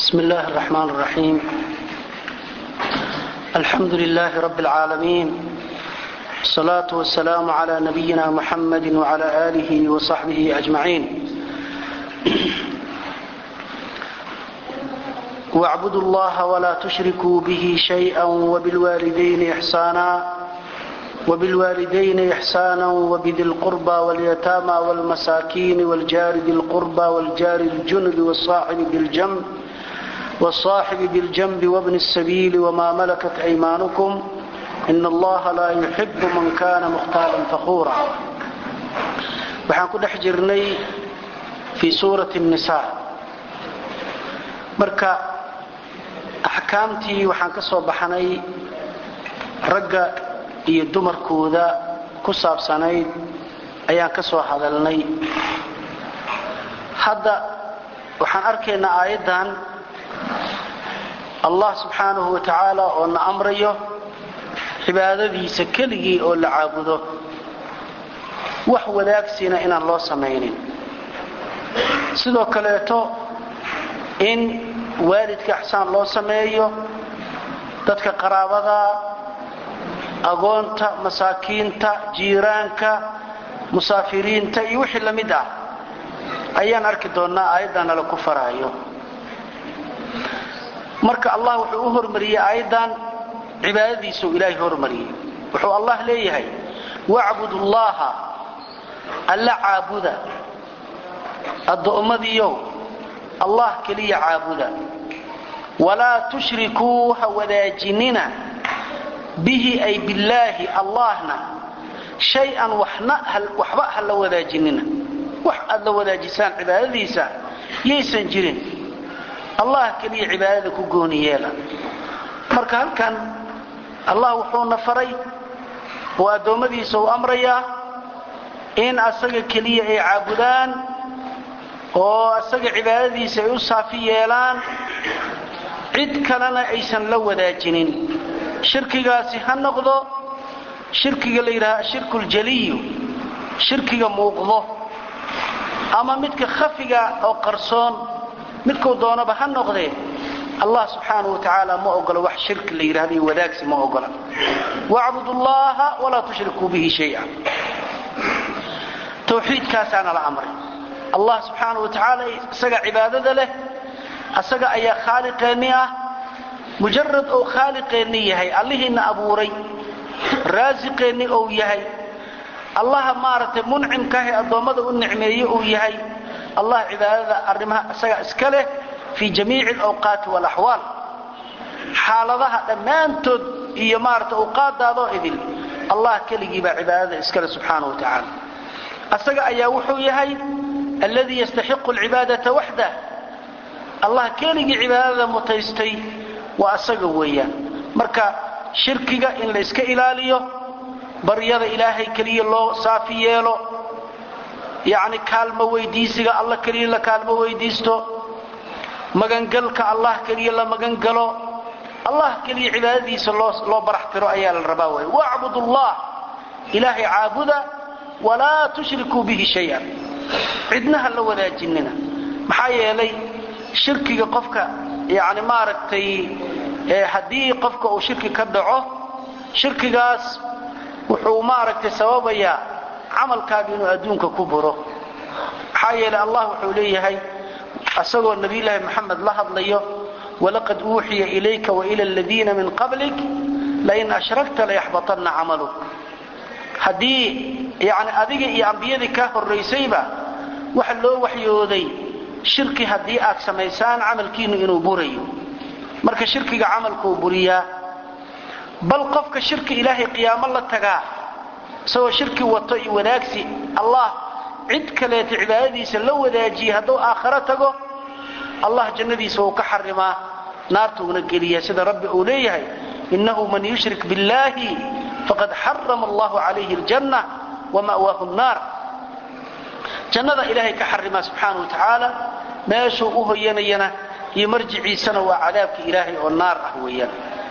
بسم الله الرحمن الرحيم الحمد لله رب العالمين الصلاة والسلام على نبينا محمد وعلى آله وصحبه أجمعين واعبدوا الله ولا تشركوا به شيئا وبالوالدين إحسانا وبالوالدين إحسانا وبذي القربى واليتامى والمساكين والجار ذي القربى والجار الجنب والصاحب بالجنب والصاحب بالجنب وابن السبيل وما ملكت أيمانكم إن الله لا يحب من كان مختالا فخورا waxaan ku dhex jirnay fii suurati الnisaa marka axkaamtii waxaan ka soo baxnay ragga iyo dumarkooda ku saabsanayd ayaan ka soo hadalnay hadda waxaan arkaynaa aayaddan allah subxaanahu wa tacaala oo na amrayo cibaadadiisa keligii oo la caabudo wax wadaagsiina inaan loo samaynin sidoo kaleeto in waalidka ixsaan loo sameeyo dadka qaraabada agoonta masaakiinta jiiraanka musaafiriinta iyo wixii la mid ah ayaan arki doonnaa aayaddan nala ku faraayo marka allah wuxuu u hormariyey aayaddan cibaadadiisuu ilaahay hormariyey wuxuu allah leeyahay wacbudu llaha alla caabuda addoommadiiow allah keliya caabuda walaa tushrikuu ha wadaajinina bihi ay billaahi allahna shay-an waxba ha la wadaajinina wax aad la wadaajisaan cibaadadiisa yaysan jirin allah keliya cibaadada ku gooni yeela marka halkan allah wuxuuna faray oo addoommadiisa uu amrayaa in asaga keliya ay caabudaan oo asaga cibaadadiisa ay u saafi yeelaan cid kalena aysan la wadaajinin shirkigaasi ha noqdo shirkiga la yidhaha ashirku ljaliyu shirkiga muuqdo ama midka khafiga oo qarsoon midkuu doonaba ha noqdee allah subxaanahu wa tacaala ma ogola wax shirki la yidhahdo iyo wadaagsi ma ogola wacbudu llaha walaa tushrikuu bihi shaya tawxiidkaasaana la amray allah subxaanahu wa tacaala isaga cibaadada leh asaga ayaa khaaliqeenni ah mujarad ou khaaliqeenni yahay allihiina abuuray raasiqeenni ou yahay allaha maaragtay muncimkaahee addoommada u nicmeeye uu yahay allah cibaadada arrimaha isaga iska leh fii jamiici alawqaati waalaxwaal xaaladaha dhammaantood iyo maaragtay awqaadaadoo idil allah keligii baa cibaadada iskale subxaana wa tacaala asaga ayaa wuxuu yahay alladii yastaxiqu alcibaadata waxdah allah keligii cibaadada mutaystay waa asaga weeyaan marka shirkiga in la iska ilaaliyo baryada ilaahay keliya loo saafi yeelo yacni kaalmo weydiisiga allah keliya la kaalmo weydiisto magangalka allah keliya la magangalo allah keliya cibaadadiisa loo baraxtiro ayaa la rabaa wey wacbud allah ilaahay caabuda walaa tushrikuu bihi shay-an cidnaha la wadaajinina maxaa yeelay shirkiga qofka yani maaragtay haddii qofka uu shirki ka dhaco shirkigaas wuxuu maaragtay sababayaa camalkaaga inuu adduunka ku buro maxaa yeelay allah wuxuu leeyahay asagoo nabiyulaahi moxamed la hadlayo walaqad uuxiya ilayka waila aladiina min qablik lain ashrakta layaxbatanna camaluk haddii yani adiga iyo ambiyadii kaa horraysayba waxa loo waxyooday shirki haddii aad samaysaan camalkiinu inuu burayo marka shirkiga camalkuu buriyaa bal qofka shirki ilaahay qiyaamo la tagaa isagoo shirki wato iyo wanaagsi allah cid kaleeta cibaadadiisa la wadaajiya hadduu aakharo tago allah jannadiisa wuu ka xarimaa naartuuna geliya sida rabbi uu leeyahay innahu man yushrik biاllahi faqad xarama allahu calayhi aljanna wama'waahu nnaar jannada ilaahay ka xarimaa subxaana wa tacaala meeshuu u hoyanayana iyo marjiciisana waa cadaabka ilaahay oo naar ah weeyaan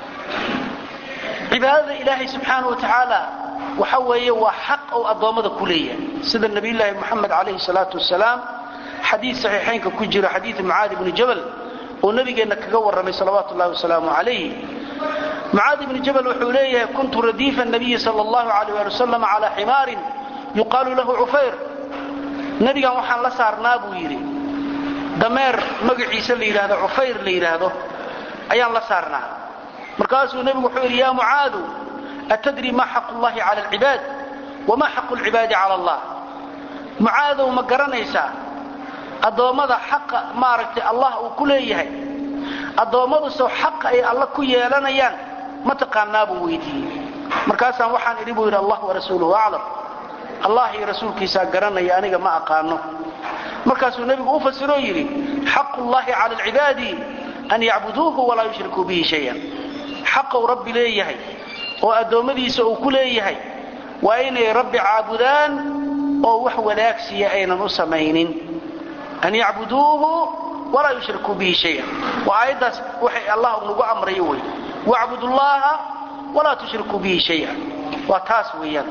cibaadada ilaahay subxaana wa tacaala waxa weeye waa xaq ou addoommada ku leeyahay sida nabiyulaahi moxamed calayhi salaatu wasalaam xadiid saxiixaynka ku jiro xadiid mucaadi bni jabal oo nabigeenna kaga warramay salawaatu ullahi wasalaamu calayh mucaad ibni jabal wuxuu leeyahay kuntu radiifa nabiyi sal allahu alayh ali wasalam calaa ximaarin yuqaalu lahu cufayr nebigan waxaan la saarnaa buu yidhi dameer magaciisa la yidhahdo cufayr la yidhaahdo ayaan la saarnaa markaasuu nebigu wuxuu yidhi ya mucaadu atadri ma xaqu llahi cala alcibaad wama xaqu lcibaadi cala allah mucaadow ma garanaysaa addoommada xaqa maaragtay allah uu ku leeyahay addoommadusew xaqa ay alla ku yeelanayaan ma taqaanaa buu weydiiyey markaasaan waxaan idhi buu yidhi allah warasuuluhu aclam allah iyo rasuulkiisaa garanaya aniga ma aqaano markaasuu nebigu u fasiroo yidhi xaqu llahi cala alcibaadi an yacbuduuhu walaa yushrikuu bihi shayan xaqou rabbi leeyahay oo addoommadiisa uu ku leeyahay waa inay rabbi caabudaan oo wax wadaagsiya aynan u samaynin an yacbuduuhu walaa yushrikuu bihi shayan waa aayaddaas waxay allah nagu amrayo wey wacbud llaha walaa tushrikuu bihi shaya waa taas weeyaan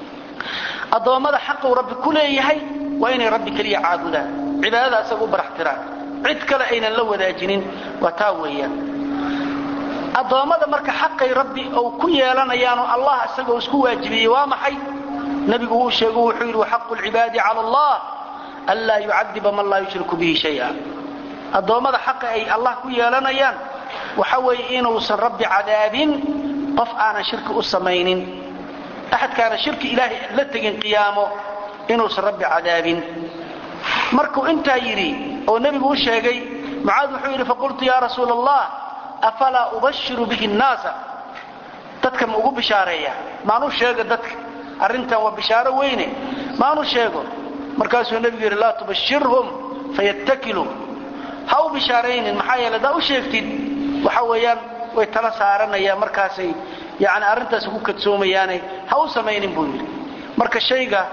addoommada xaquu rabbi ku leeyahay waa inay rabbi keliya caabudaan cibaadada asaga u baraxtiraan cid kale aynan la wadaajinin waa taa weeyaan addoommada marka xaqay rabbi ou ku yeelanayaanoo allah isagoo isku waajibiyey waa maxay nebigu wuu sheego wuxuu yidhi waxaqu lcibaadi cala allah anlaa yucadiba man laa yushriku bihi shaya addoommada xaqa ay allah ku yeelanayaan waxa weeye inuusan rabbi cadaabin qof aanan shirki u samaynin axadkaana shirki ilaahay la tegin qiyaamo inuusan rabbi cadaabin markuu intaa yidhi oo nebigu u sheegay mucaad wuxuu yidhi faqultu yaa rasuula allah afalaa ubashiru bihi nnaasa dadka ma ugu bishaareeya maanu sheego dadka arrintan waa bishaaro weyne maanu sheego markaasuu nebigu yidhi laa tubashirhum fayattakilu ha u bishaaraynin maxaa yeele haddaa u sheegtid waxa weeyaan way tala saaranayaan markaasay yani arrintaas ku kadsoomayaane ha u samaynin buu yidhi marka shayga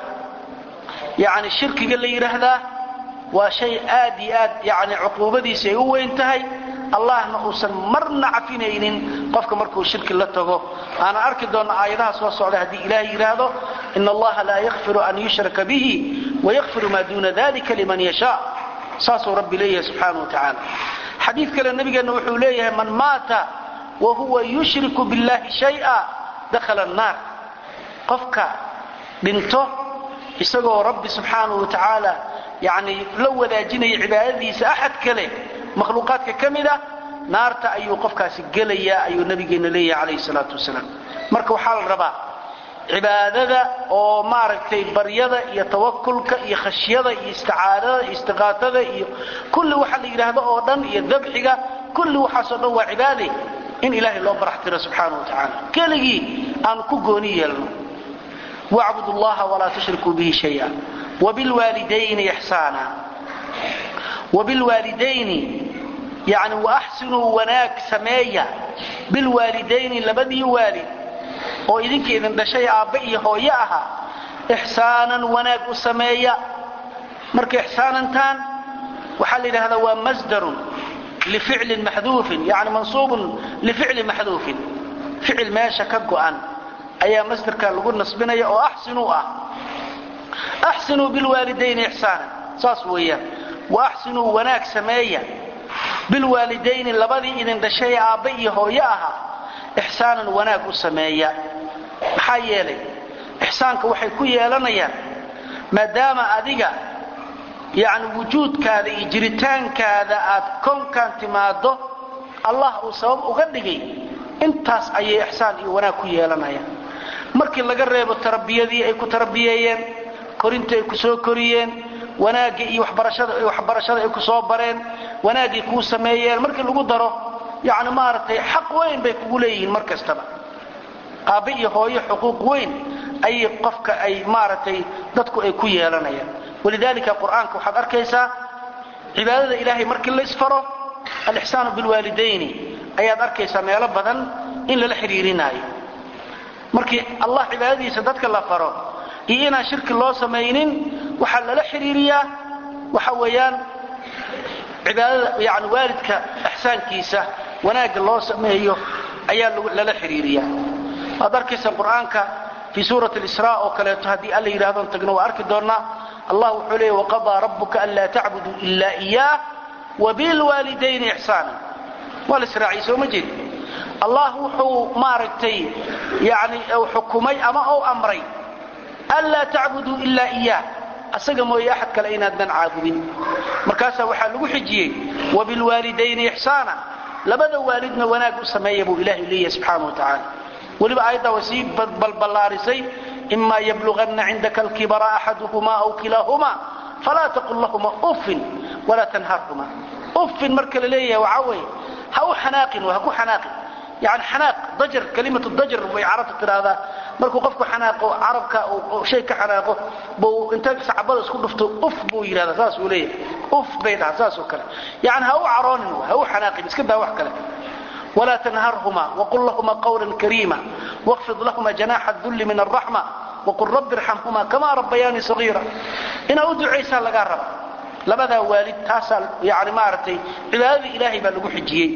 yani shirkiga la yidhaahdaa waa shay aad iyo aad yani cuquubadiisa ay u weyn tahay allahna uusan marna cafinaynin qofka markuu shirki la tago aanan arki doonna aayadaha soo socda haddii ilaahay yidhaahdo in allaha laa yakfiru an yushraka bihi wayakfiru maa duuna dalika liman yashaa saasuu rabbi leeyahay subxaana wa tacaala xadiid kale nabigeenna wuxuu leeyahay man maata wa huwa yushriku billahi shaya dakhala annaar qofka dhinto isagoo rabbi subxaanahu wa tacaala yani la wadaajinaya cibaadadiisa axad kale makhluuqaadka ka mid ah naarta ayuu qofkaasi gelayaa ayuu nabigeenna leeyahay calayhi salaatu wasalaam marka waxaa la rabaa cibaadada oo maaragtay baryada iyo tawakulka iyo khashyada iyo isticaadada iyo istiqaatada iyo kulli waxa la yidhaahdo oo dhan iyo dabxiga kulli waxaasoo dhan waa cibaade in ilaahay loo baraxtiro subxaana wa tacaala keligii aanu ku gooni yeelno wacbud llaha walaa tushrikuu bihi shaya wabilwaalidayni ixsaana wabilwaalidayni yani waaxsinuu wanaag sameeya bilwaalidayni labadii waalid oo idinka idin dhashay aabbe iyo hooyo ahaa ixsaanan wanaag u sameeya marka ixsaanantaan waxaa la yidhahdaa waa masdarun lificlin maxduufin yani mansuubun lificlin maxduufin ficil meesha ka go'an ayaa masdarkaa lagu nasbinaya oo axsinuu ah axsinuu bilwaalidayni ixsaanan saas weeyaan wa axsinuu wanaag sameeya bilwaalidayni labadii idin dhashay aabbe iyo hooyo ahaa ixsaanan wanaag u sameeya maxaa yeelay ixsaanka waxay ku yeelanayaan maadaama adiga yani wujuudkaada iyo jiritaankaada aad koonkan timaado allah uu sabab uga dhigay intaas ayay ixsaan iyo wanaag ku yeelanayaan markii laga reebo tarbiyadii ay ku tarbiyeeyeen korintii ay ku soo koriyeen wanaaggii iyo waxbarashada ay ku soo bareen wanaaggii kuu sameeyeen markii lagu daro yani maaragtay xaq weyn bay kugu leeyihiin mar kastaba aabbe iyo hooyo xuquuq weyn ayay qofka ay maaragtay dadku ay ku yeelanayaan walidaalika qur'aanka waxaad arkaysaa cibaadada ilaahay markii laysfaro alixsaanu bilwaalidayni ayaad arkaysaa meelo badan in lala xidhiirinaayo markii allah cibaadadiisa dadka la faro iyo inaan shirki loo samaynin waxaa lala xidhiiriyaa waxa weeyaan cibaadada yani waalidka ixsaankiisa wanaagga loo sameeyo ayaa lala xidhiiriyaa waad arkaysa qur'aanka fii suurati isra oo kaleeto haddii alla yidhahdoon tagno waa arki doonnaa allah wuxuu leeyay waqadaa rabbuka anlaa tacbuduu ila iyaah wabilwaalidayni ixsaana waa la israaciyey soo ma jeed allah wuxuu maaragtay yani xukumay ama ou amray anlaa tacbuduu ilaa iyaah asaga mooye axad kale inaadnan caabudin markaasaa waxaa lagu xijiyey wabilwaalidayni ixsaana labada waalidna wanaag u sameeya buu ilaahay leeyahay subxaana wa tacaala weliba aayaddaa way sii balballaarisay ima yabluganna cindaka alkibara axaduhuma aw kilaahumaa falaa taqul lahuma uffin walaa tanharhuma uffin marka la leeyahay waxaa weeye ha u xanaaqin ha ku xanaaqin yani xanaaq dajar kalimatu dajar bay carabta tidhaahdaa markuu qofku xanaaqo carabka shay ka xanaaqo buu inta sacbada isku dhufto uf buu yidhahdaa saas uu leeyahay uf bay dhaha saas oo kale yani ha u caroonin ha u xanaaqin iska daa wax kale walaa tanharhuma waqul lahuma qawla kariima waqfid lahuma janaaxa dulli min alraxma waqul rabbi irxamhuma kamaa rabbayaani sagiira inaa u ducaysaa lagaa raba labadaa waalid taasaa yani maaragtay cibaadadii ilaahay baa lagu xijiyey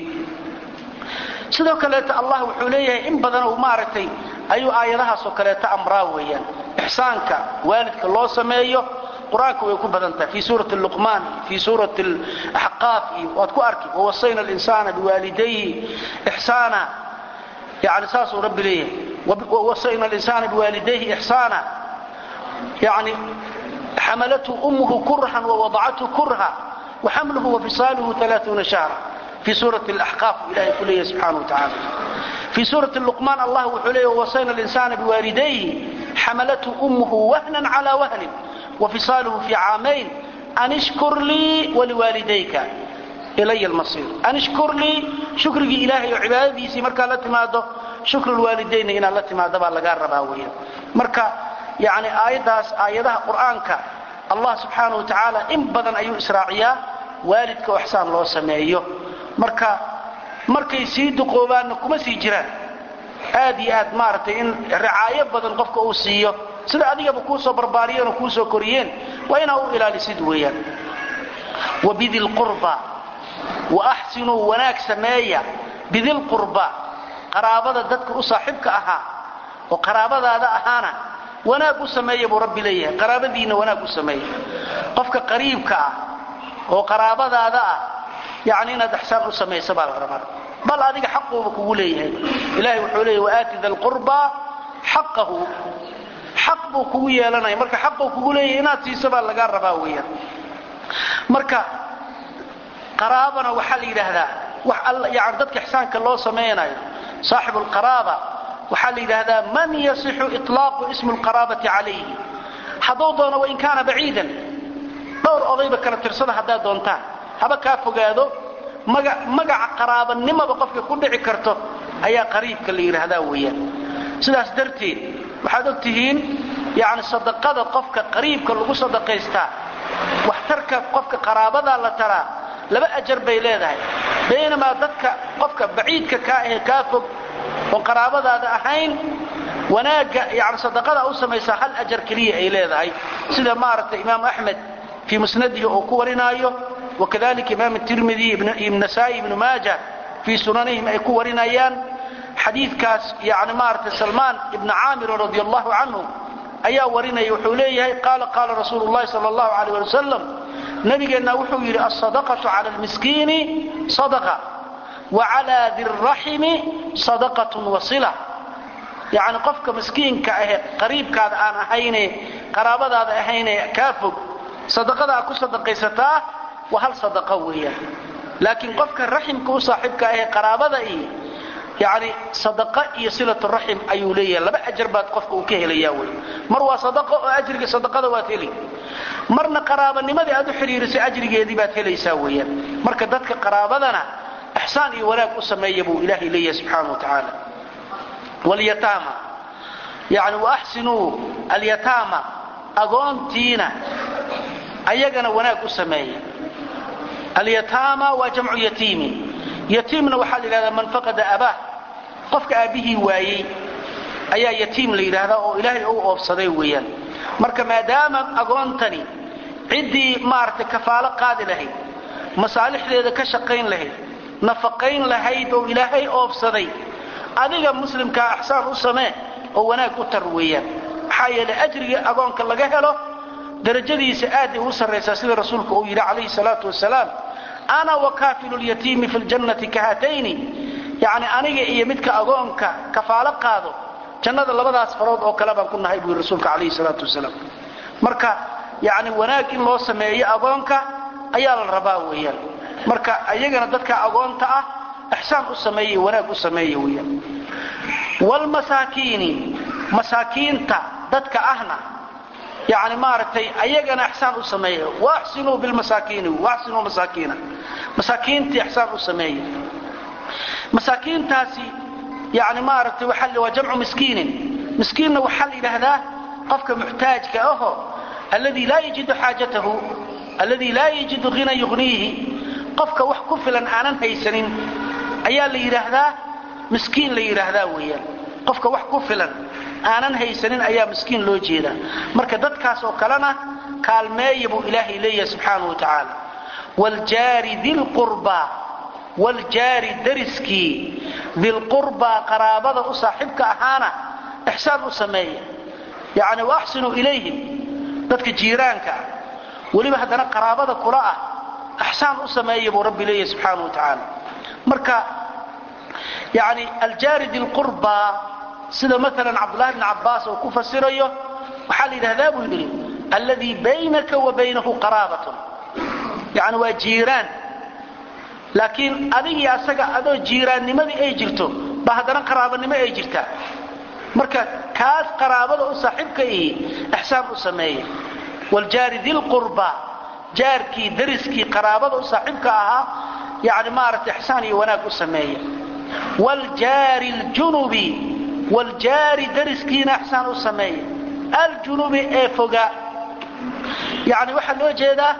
sidoo kaleeto allah wuxuu leeyahay in badan maaragtay ayuu aayadahaasoo kaleeto amraa weeyaan ixsaanka waalidka loo sameeyo qur-aanka way ku badan tahay fii suurati luqmaan fii suurati axqaaf iyo waad ku arki wawasayna alinsaana biwaalidayhi ixsaana yani saasuu rabbi leeyahay wawasayna alinsaana biwaalidayhi ixsaana yani xamalathu ummuhu kurhan wawadacathu kurha waxamluhu wafisaaluhu alaaثuuna shahra في sورة الأحقاف ilahay ku leeyahy سubحaنه وتaعالى في sورة اللقمان allah wuxuu leeya ووصيna الإنسان بوالديه xملته أمه وهنا على وهن وفصاaله في cاamaين أن اشكر lيi ولوالدayka إلy المصير أن اشكر lيi شhukrigii ilahay oo cibaadadiisii markaa la timaado شhukr الوaalidayna inaad la timaado baa lagaa rabaa weya marka yani aayadaas aayadaha qur'aanka allah subحaanaه وataعaalى in badan ayuu israaciyaa waalidka oo ixsaan loo sameeyo marka markay sii duqoobaanna kuma sii jiraan aad iyo aad maaragtay in ricaayo badan qofka uu siiyo sida adigaba kuu soo barbaariyeen oo kuu soo koriyeen waa inaa u ilaalisid weeyaan wabidilqurba wa axsinuu wanaag sameeya bidilqurba qaraabada dadka u saaxiibka ahaa oo qaraabadaada ahaana wanaag u sameeya buu rabbi leeyahay qaraabadiinna wanaag u sameeya qofka qariibka ah oo qaraabadaada ah yani inaad ixsaan u samaysa baa la rabaa bal adiga xaquuba kugu leeyahay ilahay wuxuu leeyahy waaati da lqurba xaqahu xaq buu kugu yeelanaya marka xaquu kugu leeyahay inaad siiso baa lagaa rabaa weeyaan marka qaraabana waxaa la yidhaahdaa wax yani dadka ixsaanka loo samaynayo saaxibu lqaraaba waxaa la yidhaahdaa man yasixu iطlaaqu ismu lqaraabati calayhi hadduu doono wain kaana baciidan dhowr odayba kala tirsada haddaad doontaan haba kaa fogaado magaca qaraabanimaba qofka ku dhici karto ayaa qariibka la yidhaahdaa weeyaan sidaas darteed waxaad og tihiin yani sadaqada qofka qariibka lagu sadaqaystaa waxtarka qofka qaraabadaa la taraa laba ajar bay leedahay baynamaa dadka qofka baciidka kaa ahe kaa fog oon qaraabadaada ahayn wanaagga yani sadaqada u samaysaa hal ajar keliya ay leedahay sida maaragtay imaam axmed fii musnadihi uu ku warinaayo wakadalika imaam tirmidi nasaai ibnu maaja fii sunanihim ay ku warinayaan xadiidkaas yani maaragtay salmaan ibna caamirin radi allahu canhu ayaa warinaya wuxuu leeyahay qaala qaala rasuulu llahi sal allahu alayh ali wasalam nabigeenna wuxuu yidhi alsadaqatu cala lmiskiini sadaqa wa cala diraximi sadaqatun wasila yani qofka miskiinka ahe qariibkaada aan ahayne qaraabadaada ahayne kaa fog sadaqada aad ku sadaqaysataa waa hal sadaqa weeyaan laakiin qofka raximka u saaxiibka ahee qaraabada iyo yani sadaqa iyo silatu raxim ayuu leeyahay laba ajar baad qofka uu ka helayaa wey mar waa sadaqo oo ajriga sadaqada waad heli marna qaraabanimadii aad u xidhiirisay ajrigeedii baad helaysaa weeyaan marka dadka qaraabadana ixsaan iyo wanaag u sameeya buu ilaahay leeyahay subxaana wa tacaala walyataama yani waaxsinuu alyataama agoontiina ayagana wanaag u sameeya alyataama waa jamcu yatiimi yatiimna waxaa la yidhahdaa man faqada abaah qofka aabbihii waayey ayaa yatiim la yidhaahdaa oo ilaahay u oobsaday weeyaan marka maadaama agoontani ciddii maaragtay kafaalo qaadi lahayd masaalixdeeda ka shaqayn lahayd nafaqayn lahayd oo ilaahay oobsaday adiga muslimkaa axsaan u samee oo wanaag u tar weeyaan maxaa yeelay ajriga agoonka laga helo darajadiisa aaday u sarraysaa sida rasuulku uu yidhi calayhi salaatu wasalaam ana wakaafilu lyatiimi fi ljannati kahatayni yani aniga iyo midka agoonka kafaalo qaado jannada labadaas farood oo kale baan ku nahay buu rasuulka calayhi salaatu wasalaam marka yani wanaag in loo sameeyo agoonka ayaa la rabaa weeyaan marka iyagana dadka agoonta ah ixsaan u sameeye wanaag u sameeya weeyaan wlmasaakiini masaakiinta dadka ahna yani maaragtay ayagana ixsaan u sameeya waaxsinuu bilmasaakiini waaxsinuu masaakiina masaakiintii ixsaan u sameeya masaakiintaasi yani maaragtay waa jamcu miskiinin miskiinna waxaa la yidhaahdaa qofka muxtaajka aho alladii laa yajidu xaajatahu alladii laa yajidu hina yugniihi qofka wax ku filan aanan haysanin ayaa la yidhaahdaa miskiin la yidhaahdaa weeyaan qofka wax ku filan aanan haysanin ayaa miskiin loo jeedaa marka dadkaas oo kalena kaalmeeya buu ilaahay leeyahay subxaanahu wa tacaala wljaari dilqurbaa wljaari dariskii dilqurbaa qaraabada u saaxiibka ahaana ixsaan u sameeya yani waaxsinuu ilayhim dadka jiiraanka ah weliba haddana qaraabada kula ah ixsaan u sameeya buu rabbi leeyahay subxaanahu wa tacaala marka yani aljaari dilqurbaa sida maalan cabdulahi bn cabbaas oo ku fasirayo waxaa la yidhahdaa buu yidhi alladii baynaka wa baynahu qaraabatun yani waa jiiraan laakiin adigii asaga adoo jiiraannimadii ay jirto ba haddana qaraabanimo ay jirtaa marka kaas qaraabada u saaxiibka ihi ixsaan u sameeya wljaari dilqurba jaarkii dariskii qaraabada u saaxiibka ahaa yani maaragtay ixsaan iyo wanaag u sameeya wljaari ljunubi wljaari dariskiina ixsaan u sameeya aljunubi ee fogaa yani waxaa loo jeedaa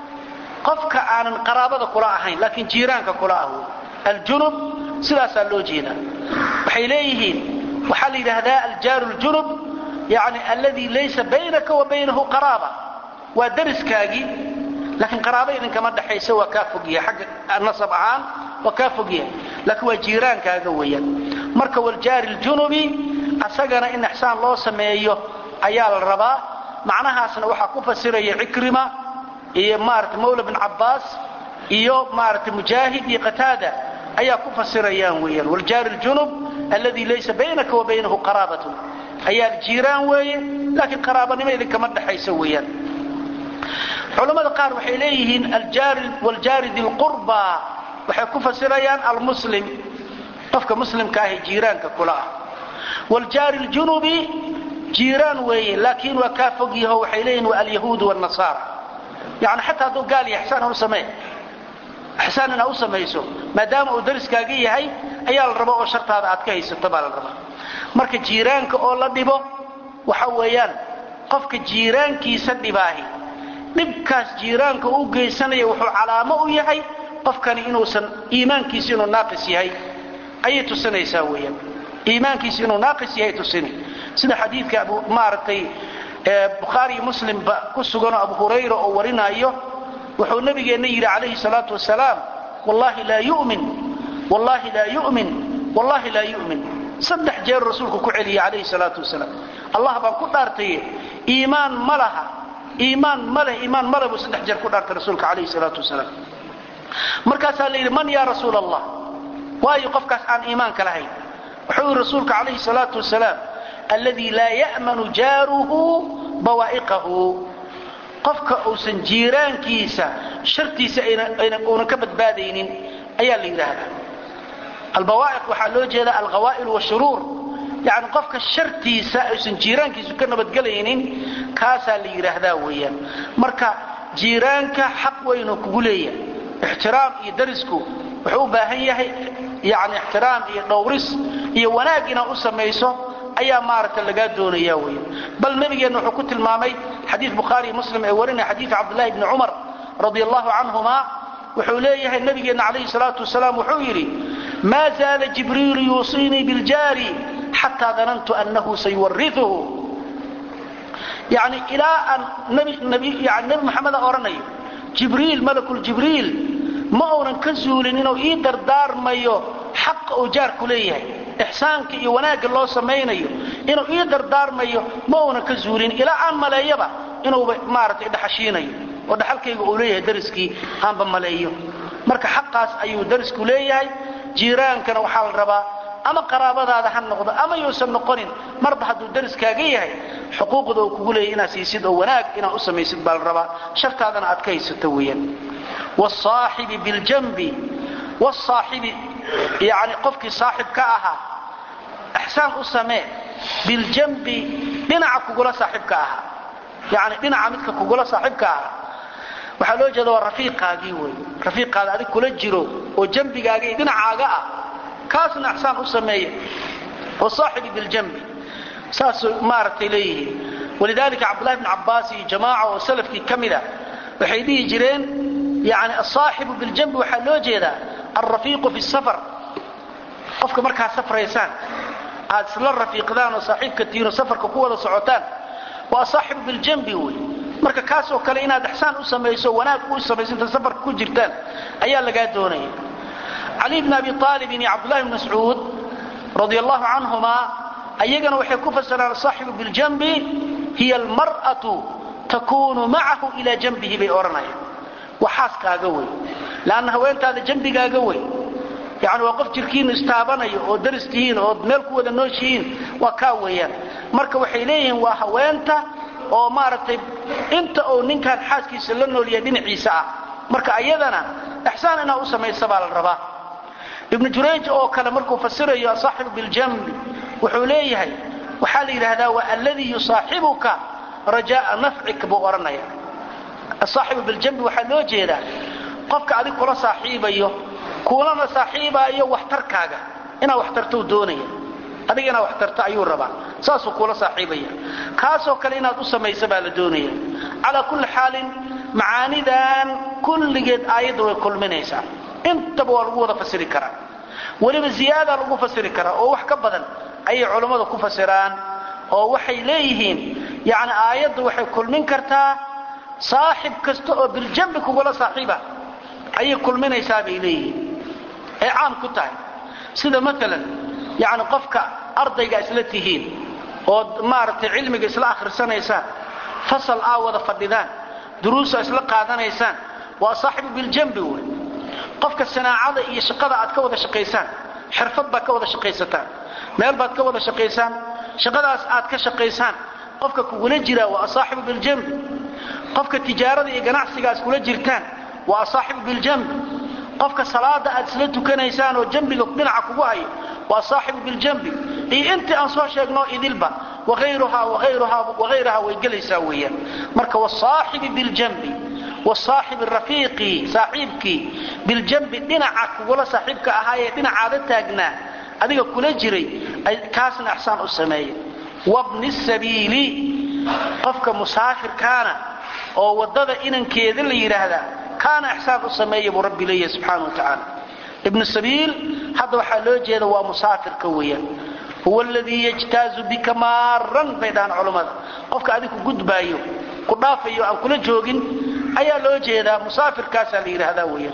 qofka aanan qaraabada kula ahayn laakiin jiiraanka kula ah aljunub sidaasaa loo jeedaa waxay leeyihiin waxaa la yidhaahdaa aljaaru ljunub yani alladii laysa baynaka wa baynahu qaraaba waa dariskaagii laakiin qaraaba idinkama dhaxaysa waa kaa fogyahay xagga nasab ahaan waa kaa fogyahay laakiin waa jiiraankaaga weeyaan marka waljaari ljunubi asagana in ixsaan loo sameeyo ayaa la rabaa macnahaasna waxaa ku fasiraya cikrima iyo maarata mawla bin cabbaas iyo maarata mujaahid iyo qataada ayaa ku fasirayaan weeyaan waljaari ljunub alladii laysa baynaka wa baynahu qaraabatun ayaa jiiraan weeye laakiin qaraabanimo idinkama dhaxaysa weeyaan culammada qaar waxay leeyihiin waljaari dilqurba waxay ku fasirayaan almuslim qofka muslimka ahi jiiraanka kula ah waljaari ljunubi jiiraan weeye laakiin waa kaa fog yaho waxay leeyihin waa alyahuud wnasaara yani xataa hadduu gaal yahay ixsaan u samee ixsaan inaa u samayso maadaama uu dariskaaga yahay ayaa la raba oo shartaada aad ka haysato baa la rabaa marka jiiraanka oo la dhibo waxa weeyaan qofka jiiraankiisa dhibaahi dhibkaas jiiraanka u geysanaya wuxuu calaamo u yahay qofkani inuusan iimaankiisa inuu naaqis yahay ayay tusinaysaa weeyaan iimaankiisa inuu naaqis yahay tusini sida xadiidka abu maaragtay bukhaari iyo muslimba ku suganoo abu hurayra oo warinaayo wuxuu nabigeenna yidhi calayhi salaatu wasalaam wallahi laa yumin wallahi laa yumin wallahi laa yumin saddex jeer rasuulku ku celiyey calayhi salaatu wasalaam allah baan ku dhaartaye iimaan ma laha iimaan ma leh iimaan ma leh buu saddex jeer ku dhaartay rasuulka calayhi salaatu wasalaam markaasaa la yidhi man yaa rasuul allah waayo qofkaas aan iimaanka lahayn wuxuu yidhi rasuulka calayhi salaatu wasalaam alladii laa ya'manu jaaruhu bawaa'iqahu qofka uusan jiiraankiisa shartiisa uunan ka badbaadaynin ayaa la yidhaahdaa albawaa'iq waxaa loo jeeda alkhawaa'il washuruur yani qofka shartiisa aysan jiiraankiisu ka nabadgelaynin kaasaa la yidhaahdaa weeyaan marka jiiraanka xaq weynu kugu leeyahay ixtiraam iyo darisku wuxuu u baahan yahay yani ixtiraam iyo dhowris iyo wanaag inaad u samayso ayaa maaragta lagaa doonaya weya bal nabigeenna wuxuu ku tilmaamay xadiid bukhaari muslim ee warinaya xadiid cabdullahi bni cumar radi allahu canhuma wuxuu leeyahay nabigeenna calayhi salaatu wasalaam wuxuu yidhi maa zaala jibriilu yuusiinii biljaari xataa danantu annahu sayuwariuhu yani ilaa aan nabi maxameda odhanayo jibriil malakuljibriil ma uunan ka zuulin inuu ii dardaarmayo xaqa uu jaarku leeyahay ixsaanka iyo wanaagga loo samaynayo inuu ii dardaarmayo ma uunan ka zuulin ilaa aan maleeyaba inuuba maaragtay dhaxashiinayo oo dhaxalkayga uu leeyahay dariskii aanba maleeyo marka xaqaas ayuu darisku leeyahay jiiraankana waxaa la rabaa ama qaraabadaada ha noqdo ama yuusan noqonin marba hadduu dariskaaga yahay xuquuqda uu kugu leeyahy inaad siisid oo wanaag inaad u samaysid baa la rabaa shartaadana aad ka haysato weeyaan wsaaxibi biljanbi wsaaxibi yani qofkii saaxib ka ahaa ixsaan u samee biljanbi dhinaca kugula saaxibka ahaa yani dhinaca midka kugula saaxibka ahaa waxaa loo jeeda waa rafiiqaagii wey rafiiqaada adig kula jiro oo jambigaaga iyo dhinacaaga ah kaasna ixsaan u sameeya wasaaxibi biljanbi saasuu maaragtay leeyihiin walidalika cabdullahi bn cabbaas iyo jamaaca oo salafkii ka mida waxay dhihi jireen yani asaaxibu biljanbi waxaa loo jeedaa alrafiiqu fi safar qofka markaad safraysaan aad isla rafiiqdaan oo saaxiibka tihiinoo safarka ku wada socotaan waa asaaxibu biljanbi wey marka kaasoo kale inaad ixsaan u samayso wanaag u samayso inta safarka ku jirtaan ayaa lagaa doonaya cali bn abi aalibin iyo cabdullahi bn mascuud radi allahu canhumaa ayagana waxay ku fasiraan asaaxibu biljanbi hiya almar'atu takunu macahu ilaa janbihi bay odhanayaan waa xaaskaaga wey lanna haweentaada jambigaaga wey yani waa qof jirkiinu istaabanayo oo daris tihiin ood meel ku wada nooshihiin waa kaa weeyaan marka waxay leeyihiin waa haweenta oo maaragtay inta uu ninkaan xaaskiisa la noolyahay dhinaciisa ah marka ayadana ixsaan inaad u samaysa baa la rabaa ibnu jurayj oo kale markuu fasirayo asaaxibu biljanbi wuxuu leeyahay waxaa la yidhaahdaa waa alladii yusaaxibuka rajaaa nafcik buu odhanaya asaaxibu biljanbi waxaa loo jeedaa qofka adig kula saaxiibayo kuulana saaxiibaayo waxtarkaaga inaad waxtartou doonaya adiga inaad waxtarto ayuu rabaa saasuu kuula saaxiibaya kaasoo kale inaad u samaysa baa la doonaya calaa kulli xaalin macaanidan kulligeed aayadda way kulminaysaa intaba waa lagu wada fasiri karaa weliba ziyaada lagu fasiri karaa oo wax ka badan ayay culammada ku fasiraan oo waxay leeyihiin yani aayadda waxay kulmin kartaa saaxib kasta oo biljambi kugula saaxiiba ayay kulminaysaa bay leeyihiin ay caam ku tahay sida maalan yani qofka ardayga isla tihiin ood maaragtay cilmiga isla akhrisanaysaan fasal aa wada fadhidaan duruusa isla qaadanaysaan waa saaxibu biljambi wey qofka sanaacada iyo shaqada aad ka wada shaqaysaan xirfad baad ka wada shaqaysataan meel baad ka wada shaqaysaan shaqadaas aad ka shaqaysaan qofka kugula jiraa waa asaaxibu biljambi qofka tijaarada iyo ganacsiga aad kula jirtaan waa asaaxibu biljambi qofka salaada aad isla tukanaysaan oo jambiga dhinaca kugu hayo waa saaxibu biljambi iyo intii aan soo sheegno idilba waayruhaa waayrahaa way gelaysaa weeyaan marka wasaaxibi biljambi wasaaxibi rafiiqii saaxiibkii biljambi dhinaca kugula saaxiibka ahaayee dhinacaada taagnaa adiga kula jiray kaasna ixsaan u sameeya wabni sabiili qofka musaafirkaana oo waddada inankeeda la yidhaahdaa kaana ixsaan u sameeya buu rabbi leeyahay subxaana wa tacaala ibnu sabiil hadda waxaa loo jeeda waa musaafirka weeyaan huwa aladii yajtaazu bika maaran bay dhahaan culammada qofka adig ku gudbaayo ku dhaafayo aan kula joogin ayaa loo jeedaa musaafirkaasaa la yidhaahdaa weeyaan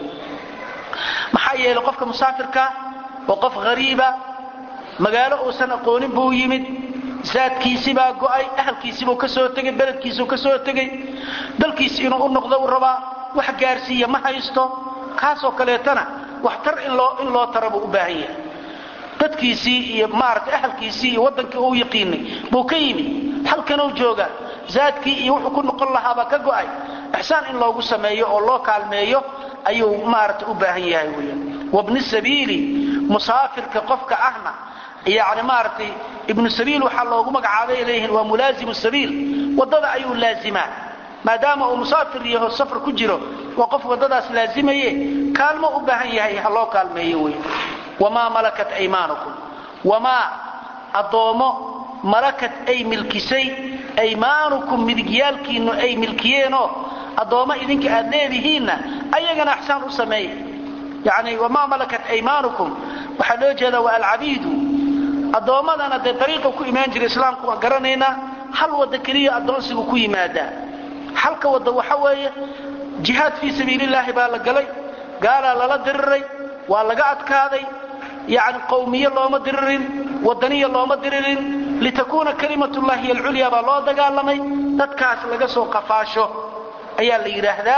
maxaa yeelay qofka musaafirka waa qof hariiba magaalo uusan aqoonin buu yimid zaadkiisibaa go'ay ahalkiisibuu ka soo tegay beledkiisuu ka soo tegay dalkiisi inuu u noqdo u rabaa wax gaarsiiya ma haysto kaasoo kaleetana waxtar in loo tara buu u baahan yahay dadkiisii iyo maaragtay ahalkiisii iyo waddankii uu yaqiinay buu ka yimid halkanuu joogaa zaadkii iyo wuxuu ku noqon lahaabaa ka go'ay ixsaan in loogu sameeyo oo loo kaalmeeyo ayuu maaragtay u baahan yahay weeyaan wabni sabiili musaafirka qofka ahna yani maaragtay ibnu sabiil waxaa loogu magacaabay leeyihiin waa mulaazimu sabiil waddada ayuu laazimaa maadaama uu musaafir yaho safar ku jiro waa qof waddadaas laazimaye kaalmo u baahan yahay ha loo kaalmeeyo wey wamaa malakat aymaanukum wamaa addoommo malakat ay milkisay aymaanukum midigyaalkiinnu ay milkiyeenoo addoommo idinka aad leedihiinna ayagana ixsaan u sameeya yani wamaa malakat aymaanukum waxaa loo jeedaa waa alcabiidu addoommadana dee dariiqa ku imaan jira islaamku waan garanaynaa hal wadda keliya addoonsigu ku yimaadaa halka wadda waxa weeye jihaad fii sabiilillaahi baa la galay gaalaa lala diriray waa laga adkaaday yani qowmiye looma diririn wadaniya looma diririn litakuuna kalimatullahi hiy alculyaa baa loo dagaalamay dadkaas laga soo qafaasho ayaa la yidhaahdaa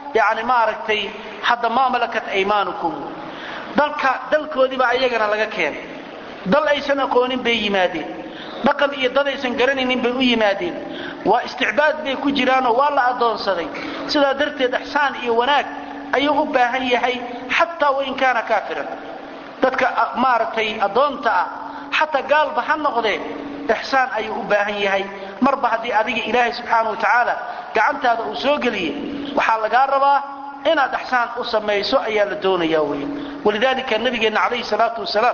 yani maaragtay hadda maa malakat aymaanukum dalka dalkoodiibaa ayagana laga keenay dal aysan aqoonin bay yimaadeen dhaqan iyo dad aysan garanaynin bay u yimaadeen waa isticbaad bay ku jiraanoo waa la addoonsaday sidaa darteed ixsaan iyo wanaag ayuu u baahan yahay xataa wain kaana kaafiran dadka maaragtay addoonta ah xataa gaalba ha noqdee ixsaan ayuu u baahan yahay marba haddii adiga ilaahay subxaana wa tacaala gacantaada uu soo geliye waxaa lagaa rabaa inaad ixsaan u samayso ayaa la doonaya wey walidaalika nabigeenna calayhi salaatu wasalaam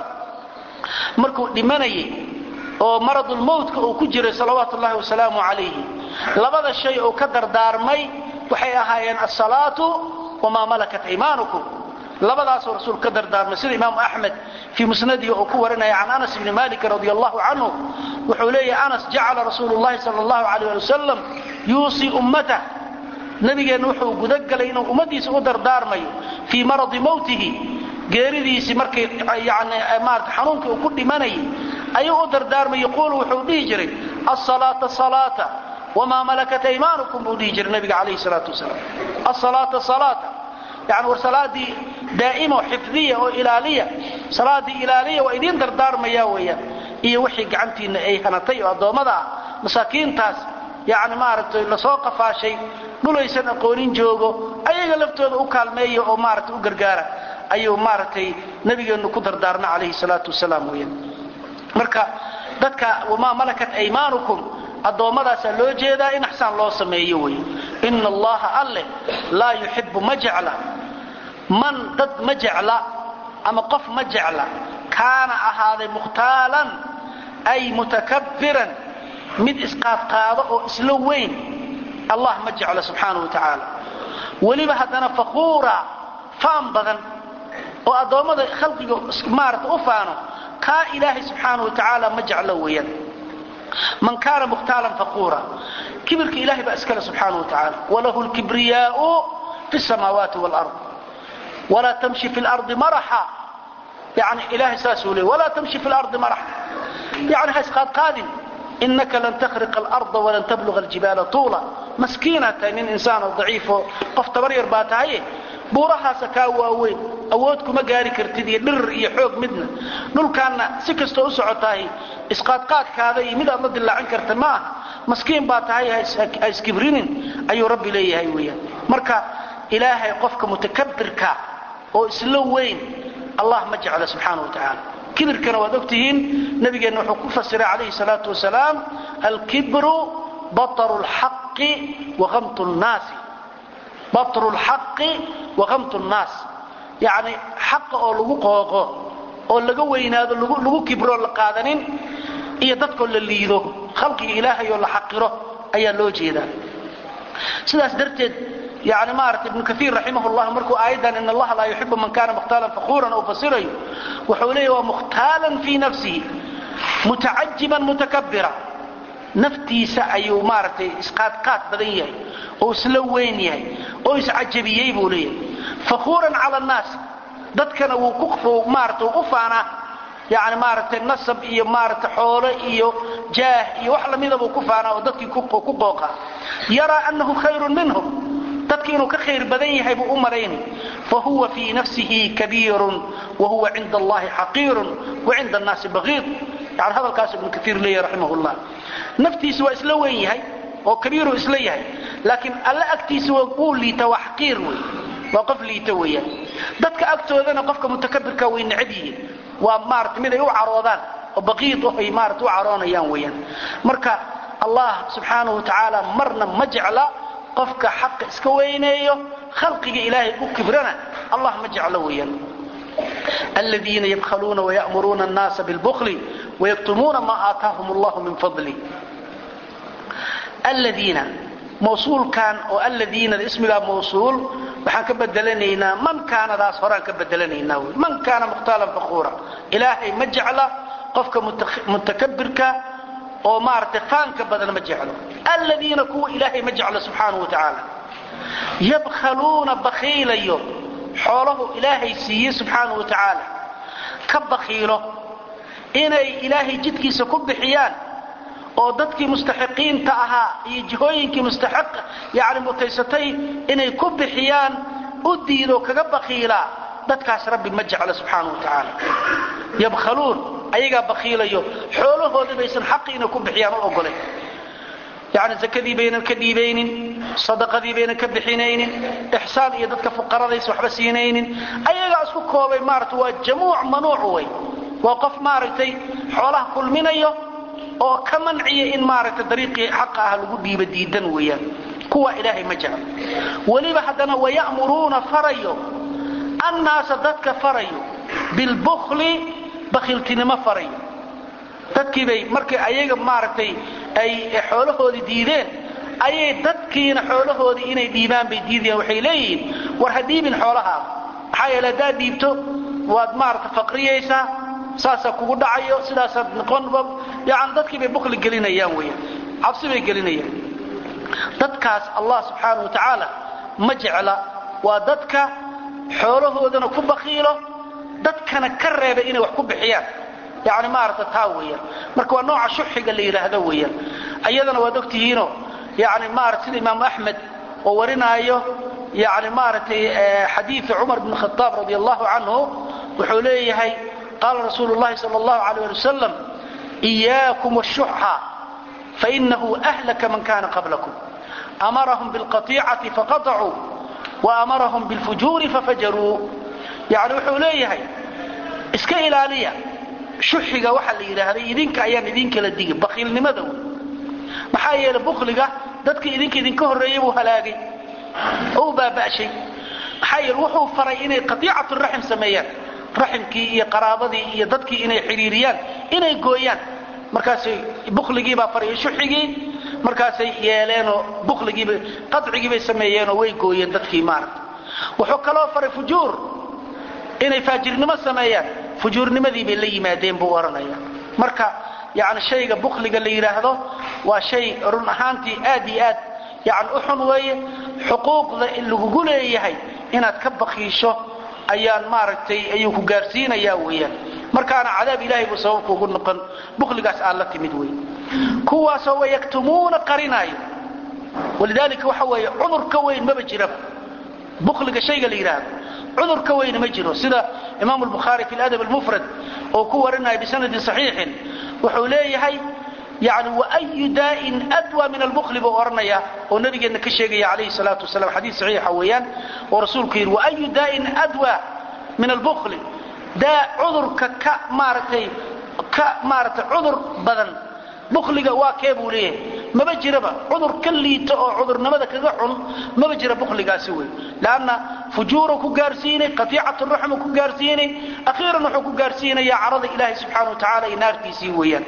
markuu dhimanayay oo maradulmowtka uu ku jiray salawaatu ullahi wasalaamu calayhi labada shay uu ka dardaarmay waxay ahaayeen asalaatu wamaa malakat aymaanukum labadaasuu rasuul ka dardaarmay sida imaamu axmed fii musnadihi uu ku warinaya can anas bni malikin radi allahu canhu wuxuu leeyahay anas jacala rasuulu llahi sal allahu alayh ali wasalam yuusii ummatah nabigeenna wuxuu gudagalay inuu ummadiisa u dardaarmayo fii maradi mowtihi geeridiisii markay yani maarata xanuunkii uu ku dhimanayay ayuu u dardaarmay yaquulu wuxuu dhihi jiray asalaata salaata wamaa malakat aymaanukum buu dhihi jiray nabiga calayhi salaatu wasalaam asalaata salaata yani war salaadii daa'imo xifdiya oo ilaaliya salaadii ilaaliya waa idiin dardaarmaya weeyaan iyo wixii gacantiinna ay hanatay oo addoommada ah masaakiintaas yani maaragtay lasoo qafaashay dhulaysan aqoonin joogo ayaga laftooda u kaalmeeya oo maaragtay u gargaara ayuu maaragtay nabigeennu ku dardaarna calayhi salaatu wasalaam weeyaan marka dadka wamaa malakat aymaanukum addoommadaasa loo jeedaa in axsaan loo sameeyo wey ina allaha alleh laa yuxibu ma jecla man dad ma jecla ama qof ma jecla kaana ahaaday mukhtaalan ay mutakabbiran mid isqaadqaado oo isla weyn allah ma jeclo subxaana wa tacaala weliba haddana fakhuura faan badan oo addoommada khalqiga maarata u faano kaa ilaahay subxaana wa tacaala ma jeclo weeyaan man kaana mukhtaalan faquura kibirka ilahay baa iskale subxaana wa tacaala walahu lkibriyaau fi samaawaati wlard walaa tamshi fi lardi maraxa yani ilahay saasuu leey walaa tamshi fi lardi maraxa yani ha isqaadqaadin inaka lan takhriqa alarda walan tabluga aljibaala tuula maskiinaad tahay nin insaanoo daciifo qof tabar yar baa tahaye buurahaasa kaa waaweyn awood kuma gaari kartid iyo dhirir iyo xoog midna dhulkaanna si kastoo u socotahay isqaadqaadkaada iyo mid aad la dilaacin karta ma aha maskiin baa tahay ha iskibrinin ayuu rabbi leeyahay weyaan marka ilaahay qofka mutakabirka oo isla weyn allah ma jecla subxaana wa tacaala kibirkana waad ogtihiin nabigeenna wuxuu ku fasiray calayhi salaatu wasalaam alkibru bataru lxaqi wakamtu nnaasi batru lxaqi wakamtu nnaas yacni xaqa oo lagu qooqo oo laga weynaado lagu kibroo la qaadanin iyo dadkoo la liido khalqiga ilaahay oo la xaqiro ayaa loo jeedaa sidaas darteed yani maarata ibnu kaiir raximah llah markuu aayaddan in allaha laa yuxibu man kana mukhtaalan fakhuuran uu fasirayo wuxuu leeya waa mukhtaalan fii nafsihi mutacajiban mutakabira naftiisa ayuu maaragtay isqaadqaad badan yahay oo isla weyn yahay oo iscajabiyey buu leeyahay fakhuuran cala annaas dadkana wuu maarata u faanaa yani maaragtay nasab iyo maaragtay xoole iyo jaah iyo wax lamida buu ku faanaa oo dadkii ku qooqa yaraa annahu khayrun minhum dadki inuu ka khayr badan yahay buu u malaynay fahuwa fii nafsihi kabiirun wahuwa cinda allahi xaqiirun wacinda annaasi baqiid yani hadalkaas ibnu kaiir leeyahy raximah llah naftiisa waa isla weyn yahay oo kabiiruu isla yahay laakiin alla agtiisa wuu liita waa xaqiir wey waa qof liita weeyaan dadka agtoodana qofka mutakabirka way necab yihiin waa maarata mid ay u caroodaan oo baqiid ay maarata u caroonayaan weeyaan marka allah subxaanahu wa tacaala marna ma jecla qofka xaqa iska weyneeyo khalqiga ilaahay u kibrana allah ma jeclo weeyaan aladiina yabkhaluuna wayamuruuna annaasa bilbukli wayaktumuuna maa aataahum allahu min fadli aladiina mawsuulkan oo aladiinada ismigaa mawsuul waxaan ka bedelanaynaa man kaanadaas horaan ka bedelanaynaa wy man kaana mukhtaalan fakhuura ilaahay ma jecla qofka mutakabirka oo maaragtay faanka badan ma jeclo aladiina kuwa ilaahay ma jeclo subxaanahu wa tacaala yabkhaluuna bakhiilayo xoolahu ilaahay siiye subxaanahu wa tacaala ka bakhiilo inay ilaahay jidkiisa ku bixiyaan oo dadkii mustaxiqiinta ahaa iyo jihooyinkii mustaxiq yani mutaysatay inay ku bixiyaan u diido kaga bakiilaa dadkaas rabbi ma jecla subxaana wa tacaala yabkhaluun ayagaa bakiilayo xoolahoodii baysan xaqiina ku bixiyaan u ogolayn yani zakadii baynan ka dhiibaynin sadaqadii baynan ka bixinaynin ixsaan iyo dadka fuqaradaysa waxba siinaynin ayagaa isku koobay maarata waa jamuuc manuuc wey waa qof maaragtay xoolaha kulminayo oo ka manciya in maaragtay dariiqii xaqa ah lagu dhiiba diidan weeyaan kuwa ilaahay ma jecla weliba haddana waya'muruuna farayo annaasa dadka farayo bilbukli bakhiltinimo farayo dadkiibay markay ayaga maaragtay ay xoolahoodii diideen ayay dadkiina xoolahoodii inay dhiibaan bay diidayaan waxay leeyihiin war ha dhiibin xoolahaada maxaa yeele haddaad dhiibto waad maarata faqriyaysaa saasaa kugu dhacayo sidaasaad noqonba yani dadkii bay bukli gelinayaan weeyaan cabsi bay gelinayaan dadkaas allah subxaana wa tacaala ma jecla waa dadka xoolahoodana ku bakiilo dadkana ka reeba inay wax ku bixiyaan yani maarata taa weeyaan marka waa nooca shuxiga la yidhaahdo weeyaan ayadana waad ogtihiino yani maarata sida imaamu axmed oo warinaayo yani maaragtay xadiida cumar bn khaaab radi allahu canhu wuxuu leeyahay qaala rasuulu llahi sal allahu alayh ali wasalam iyaakum wshuxa fainahu ahlaka man kana qablakum amarahum bilqaطicati faqaطacuu waamarahum bilfujuuri fafajaruu yani wuxuu leeyahay iska ilaaliya shuxiga waxaa la yidhaahday idinka ayaan idinkala digi bakiilnimada wey maxaa yeele bukliga dadka idinka idinka horreeyey buu halaagay oo u baaba'shay maxaa yeele wuxuu faray inay qatiicatu raxim sameeyaan raximkii iyo qaraabadii iyo dadkii inay xidhiiriyaan inay gooyaan markaasay bukligiibaa faray shuxigii markaasay yeeleenoo bukligiiba qadcigiibay sameeyeenoo way gooyeen dadkii maaragta wuxuu kaloo faray fujuur inay faajirnimo sameeyaan fujuurnimadii bay la yimaadeen buu odhanaya marka yani shayga bukliga la yidhaahdo waa shay run ahaantii aad iyo aad yani u xun weeye xuquuqda lagugu leeyahay inaad ka bakiisho ayaan maaragtay ayuu ku gaarsiinayaa weeyaan markaana cadaab ilaahay buu sabab kuugu noqon bukligaas aad la timid wey kuwaasoo wayaktumuuna qarinaayo walidaalika waxa weeye cudur ka weyn maba jiraba bukliga shayga la yidhaahdo cudur ka weyna ma jiro sida imaam albukhaari fi ladab almufrad oo ku warinaya bisanadin saxiixin wuxuu leeyahay yani waayu daa'in adwa min albukli buu odhanaya oo nabigeenna ka sheegaya calayhi salaatu wasalam xadiis saxiixa weeyaan oo rasuulku yidhi waayu daa'in adwa min albukli daa cudurka ka maaragtay ka maaragtay cudur badan bukliga waa kee buu leeyahay maba jiraba cudur ka liito oo cudurnimada kaga xun maba jira bukligaasi wey lanna fujuuru ku gaarsiinay qatiicatu raxmu ku gaarsiinay akhiiran wuxuu ku gaarsiinayaa carada ilaahay subxaana wa tacala iyo naartiisii weeyaan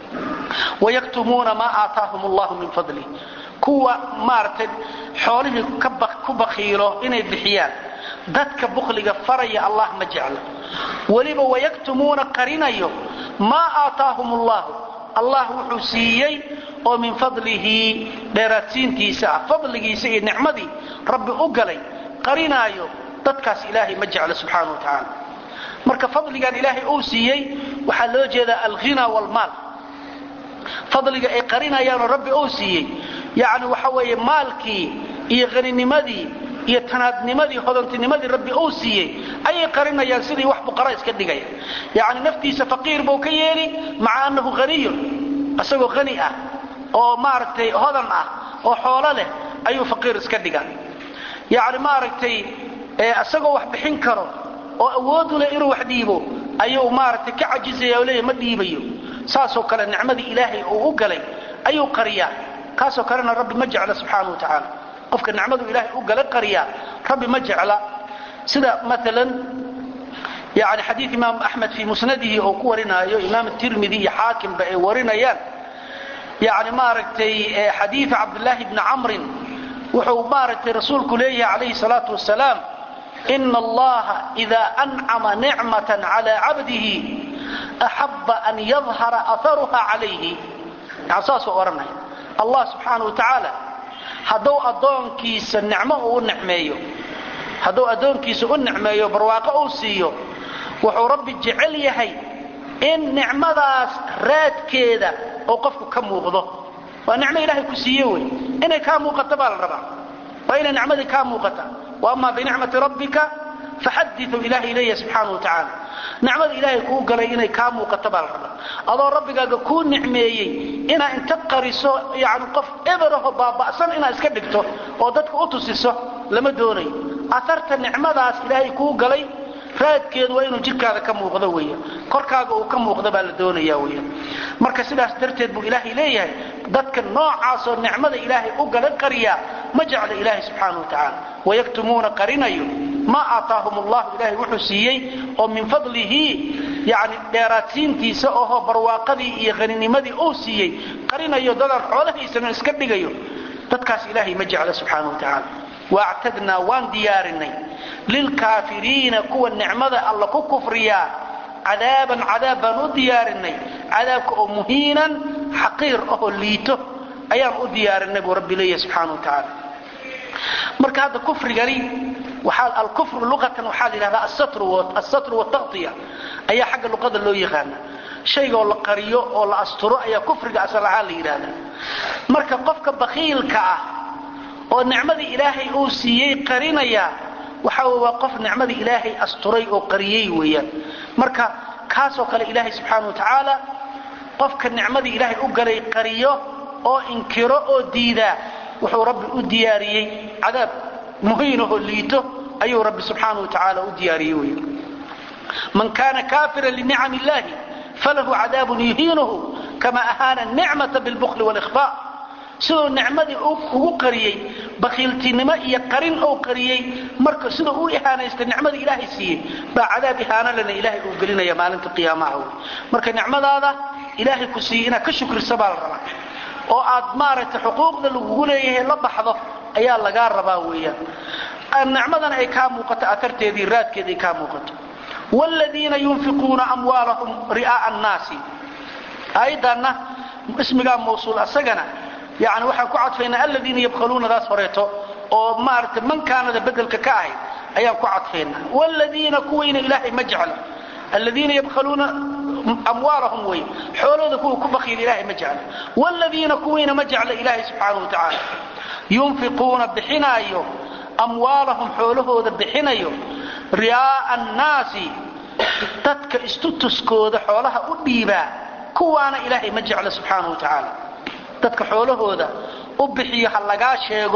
wayaktumuuna maa aataahum allahu min fadlih kuwa maaragtay xoolihii ku bakiilo inay bixiyaan dadka bukliga faraya allah ma jecla weliba wayaktumuuna qarinayo maa aataahum allahu allah wuxuu siiyey oo min fadlihi dheeraadsiintiisa ah fadligiisa iyo nicmadii rabbi u galay qarinaayo dadkaas ilaahay ma jecla subxaana wa tacaala marka fadligan ilaahay uu siiyey waxaa loo jeedaa alghina waalmaal fadliga ay qarinayaanoo rabbi uu siiyey yacni waxa weeye maalkii iyo haninimadii iyo tanaadnimadii hodantinimadii rabbi uu siiyey ayay qarinayaan sidii wax buqara iska dhigaya yacni naftiisa faqiir buu ka yeeli maca annahu haniyun isagoo hani ah oo maaragtay hodan ah oo xoolo leh ayuu faqiir iska dhigaa yacni maaragtay isagoo wax bixin karo oo awoodu leh inuu wax dhiibo ayuu maaragtay ka cajizaya oo leeyahy ma dhiibayo saasoo kale nicmadii ilaahay uu u galay ayuu qariyaa kaasoo kalena rabbi ma jecla subxaana wa tacaala qofka nicmadu ilaahay u gala qariyaa rabbi ma jecla sida maalan yani xadiid imaam axmed fii musnadihi oo ku warinaayo imaam tirmidi iyo xaakimba ay warinayaan yani maaragtay xadiida cabdulaahi bni camrin wuxuu maaragtay rasuulku leeyahay calayhi salaatu wasalaam ina allaha ida ancama nicmatan cala cabdihi axaba an yadhara aharuha calayhi yani saasuu odhanaya allah subxaana wa tacaala hadduu addoonkiisa nicmo uu u nicmeeyo hadduu addoonkiisa u nicmeeyo barwaaqo uu siiyo wuxuu rabbi jecel yahay in nicmadaas raadkeeda oo qofku ka muuqdo waa nicmo ilaahay ku siiye wey inay kaa muuqato baa la rabaa waa inay nicmadii kaa muuqata wa ama binicmati rabbika faxadiu ilahay leeya subxaana wa tacaala nicmada ilaahay kuu galay inay kaa muuqato baa la rabaa adoo rabbigaaga kuu nicmeeyey inaa inta qariso yani qof eberaho baaba'san inaad iska dhigto oo dadka u tusiso lama doonayo aarta nicmadaas ilaahay kuu galay raadkeedu waa inuu jidhkaada ka muuqdo weya korkaaga uu ka muuqdo baa la doonaya weya marka sidaas darteed buu ilaahay leeyahay dadka noocaasoo nicmada ilaahay u gala qariyaa ma jecla ilaahay subxaana wa tacaala wayaktumuuna qarinayo maa aataahum allahu ilaahay wuxuu siiyey oo min fadlihi yani dheeraadsiintiisa oho barwaaqadii iyo haninimadii uu siiyey qarinayo dadaan xoolahaysanan iska dhigayo dadkaas ilaahay ma jecla subxaana wa tacaala waactadnaa waan diyaarinay lilkaafiriina kuwa nicmada alla ku kufriyaa cadaaban cadaab baan u diyaarinay cadaabka oo muhiinan xaqiir ahoo liito ayaan u diyaarinay buu rabbi leeyahy subxaana wa tacaala marka hadda kufrigani alkufru luqatan waxaa la yidhahdaa assatru wataqtiya ayaa xagga luqada loo yaqaana shaygoo la qariyo oo la asturo ayaa kufriga asal ahaan la yidhahdaa marka qofka bakiilka ah oo nicmadii ilaahay uu siiyey qarinaya waxa waa qof nicmadii ilaahay asturay oo qariyey weeyaan marka kaasoo kale ilaahay subxaana wa tacaala qofka nicmadii ilaahay u galay qariyo oo inkiro oo diidaa wuxuu rabbi u diyaariyey cadaab muhiinahoo liito ayuu rabbi subxaana wa tacaala u diyaariyey weya man kaana kaafira linicam illahi falahu cadaabun yuhiinuhu kama ahaana nicmata bilbukli walikhfa siduu nicmadii ugu qariyey bakiiltinimo iyo qarin ou qariyey marka siduu u ihaanaystay nicmadii ilaahay siiyey baa cadaab ihaano lena ilaahay uu gelinaya maalinta qiyaamaha wey marka nicmadaada ilaahay ku siiyey inaad ka shukrisa baa la rabaa oo aad maaragtay xuquuqda lagugu leeyahay la baxdo ayaa lagaa rabaa weeyaan nicmadana ay kaa muuqato atarteedii raadkeeda ay kaa muuqato wladiina yunfiquuna amwaalahum ri'aaa annaasi aayaddaanna ismigaa mawsuul asagana yani waxaan ku cadfaynaa aladiina yabkhaluunadaas horeeto oo maaragtay mankaanada bedelka ka ahayd ayaan ku cadfaynaa wladiina kuwayna ilaahay ma jecla aladiina yabkhaluuna amwaalahum wey xoolooda kuwa ku bakiil ilahay ma jecla wladiina kuwayna ma jecla ilaahay subxaana wa tacaala yunfiquuna bixinaayo amwaalahum xoolahooda bixinayo ri'aaa annaasi dadka istutuskooda xoolaha u dhiibaa kuwaana ilaahay ma jecla subxaana wa tacaala dadka xoolahooda u bixiyo ha lagaa sheego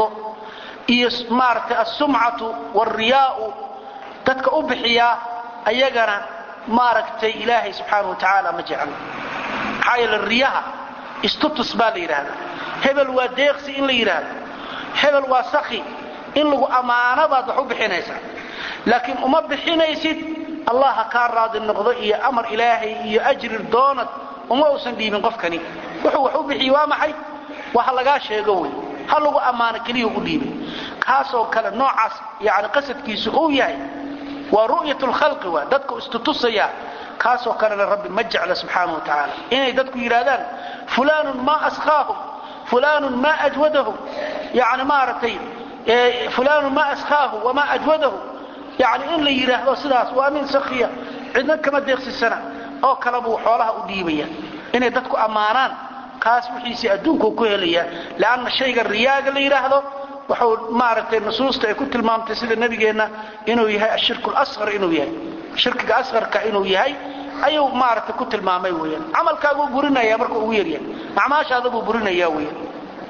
iyo maaragtay asumcatu waalriyaa'u dadka u bixiyaa ayagana maaragtay ilaahay subxaana wa tacaala ma jecla maxaa yeele riyaha istutus baa la yidhaahdaa hebel waa deeqsi in la yidhaahdo hebel waa saki in lagu ammaano baad wax u bixinaysaa laakiin uma bixinaysid allah ha kaa raadi noqdo iyo amar ilaahay iyo ajri doonad uma uusan dhiibin qofkani wuxuu wax u bixiye waa maxay waa ha lagaa sheego wey ha lagu ammaano keliya u dhiibay kaasoo kale noocaas yani qasadkiisu uu yahay waa ru'yat lkhalqi waa dadku istutusaya kaasoo kalena rabbi ma jecla subxaana wa tacaala inay dadku yidhaahdaan fulaanun maa ashaahum fulaanun maa ajwadahum yani maaragtay fulaanun maa ashaahu wamaa ajwadahu yani in la yidhaahdo sidaas waa nin sakiya cidna kama deeqsisana oo kale buu xoolaha u dhiibaya inay dadku ammaanaan kaas wixiisii adduunkuu ku helaya leanna shayga riyaaga la yidhaahdo wuxuu maaragtay nusuusta ay ku tilmaamtay sida nebigeenna inuu yahay ashirku lasqar inuu yahay shirkiga asqarka inuu yahay ayuu maaragtay ku tilmaamay weeyaan camalkaaguu burinaya marka ugu yaryahay acmaashaada buu burinaya weeyaan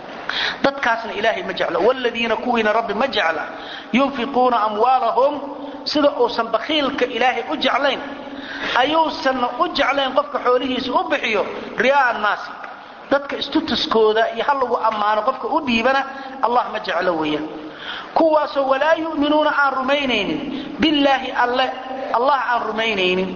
dadkaasna ilaahay ma jeclo wladiina kuwiina rabbi ma jecla yunfiquuna amwaalahum sida uusan bakiilka ilaahay u jeclayn ayuusanna u jeclayn qofka xoolihiisa u bixiyo ri'aa annaasi dadka istutuskooda iyo ha lagu ammaano qofka u dhiibana allah ma jeclo weeyaan kuwaasoo walaa yu'minuuna aan rumaynaynin billaahi alle allah aan rumaynaynin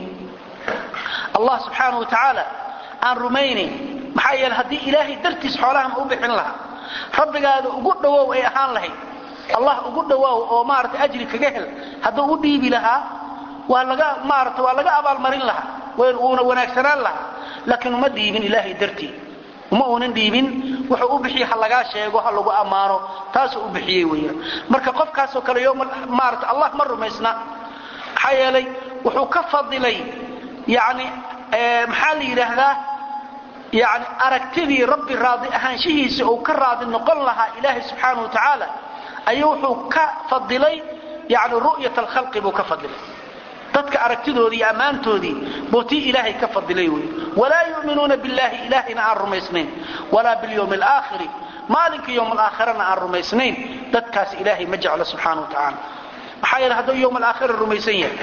allah subxaana wa tacaala aan rumaynayn maxaa yeele haddii ilaahay dartiis xoolahan u bixin lahaa rabbigaada ugu dhowow ay ahaan lahayd allah ugu dhowaaw oo maarata ajri kaga hel hadduu u dhiibi lahaa waa laga maarata waa laga abaalmarin lahaa uuna wanaagsanaan lahaa laakiin uma dhiibin ilaahay dartii uma uunan dhiibin wuxuu u bixiye ha lagaa sheego ha lagu ammaano taasuu u bixiyey weyaan marka qofkaasoo kale yom maarata allah ma rumaysna maxaa yeelay wuxuu ka fadilay yani maxaa la yidhaahdaa yani aragtidii rabbi raadi ahaanshihiisa uu ka raadi noqon lahaa ilaahay subxaanau wa tacaala ayuu wuxuu ka fadilay yani ru'yat alkhalqi buu ka fadilay dadka aragtidoodii iyo ammaantoodii buu tii ilaahay ka fadilay wey walaa yu'minuuna billahi ilaahayna aan rumaysnayn walaa bilyawmi alaakhiri maalinka yowm alaakhirana aan rumaysnayn dadkaas ilaahay ma jeclo subxaana wa tacaala maxaa yeele hadduu yowm alaakhira rumaysan yahay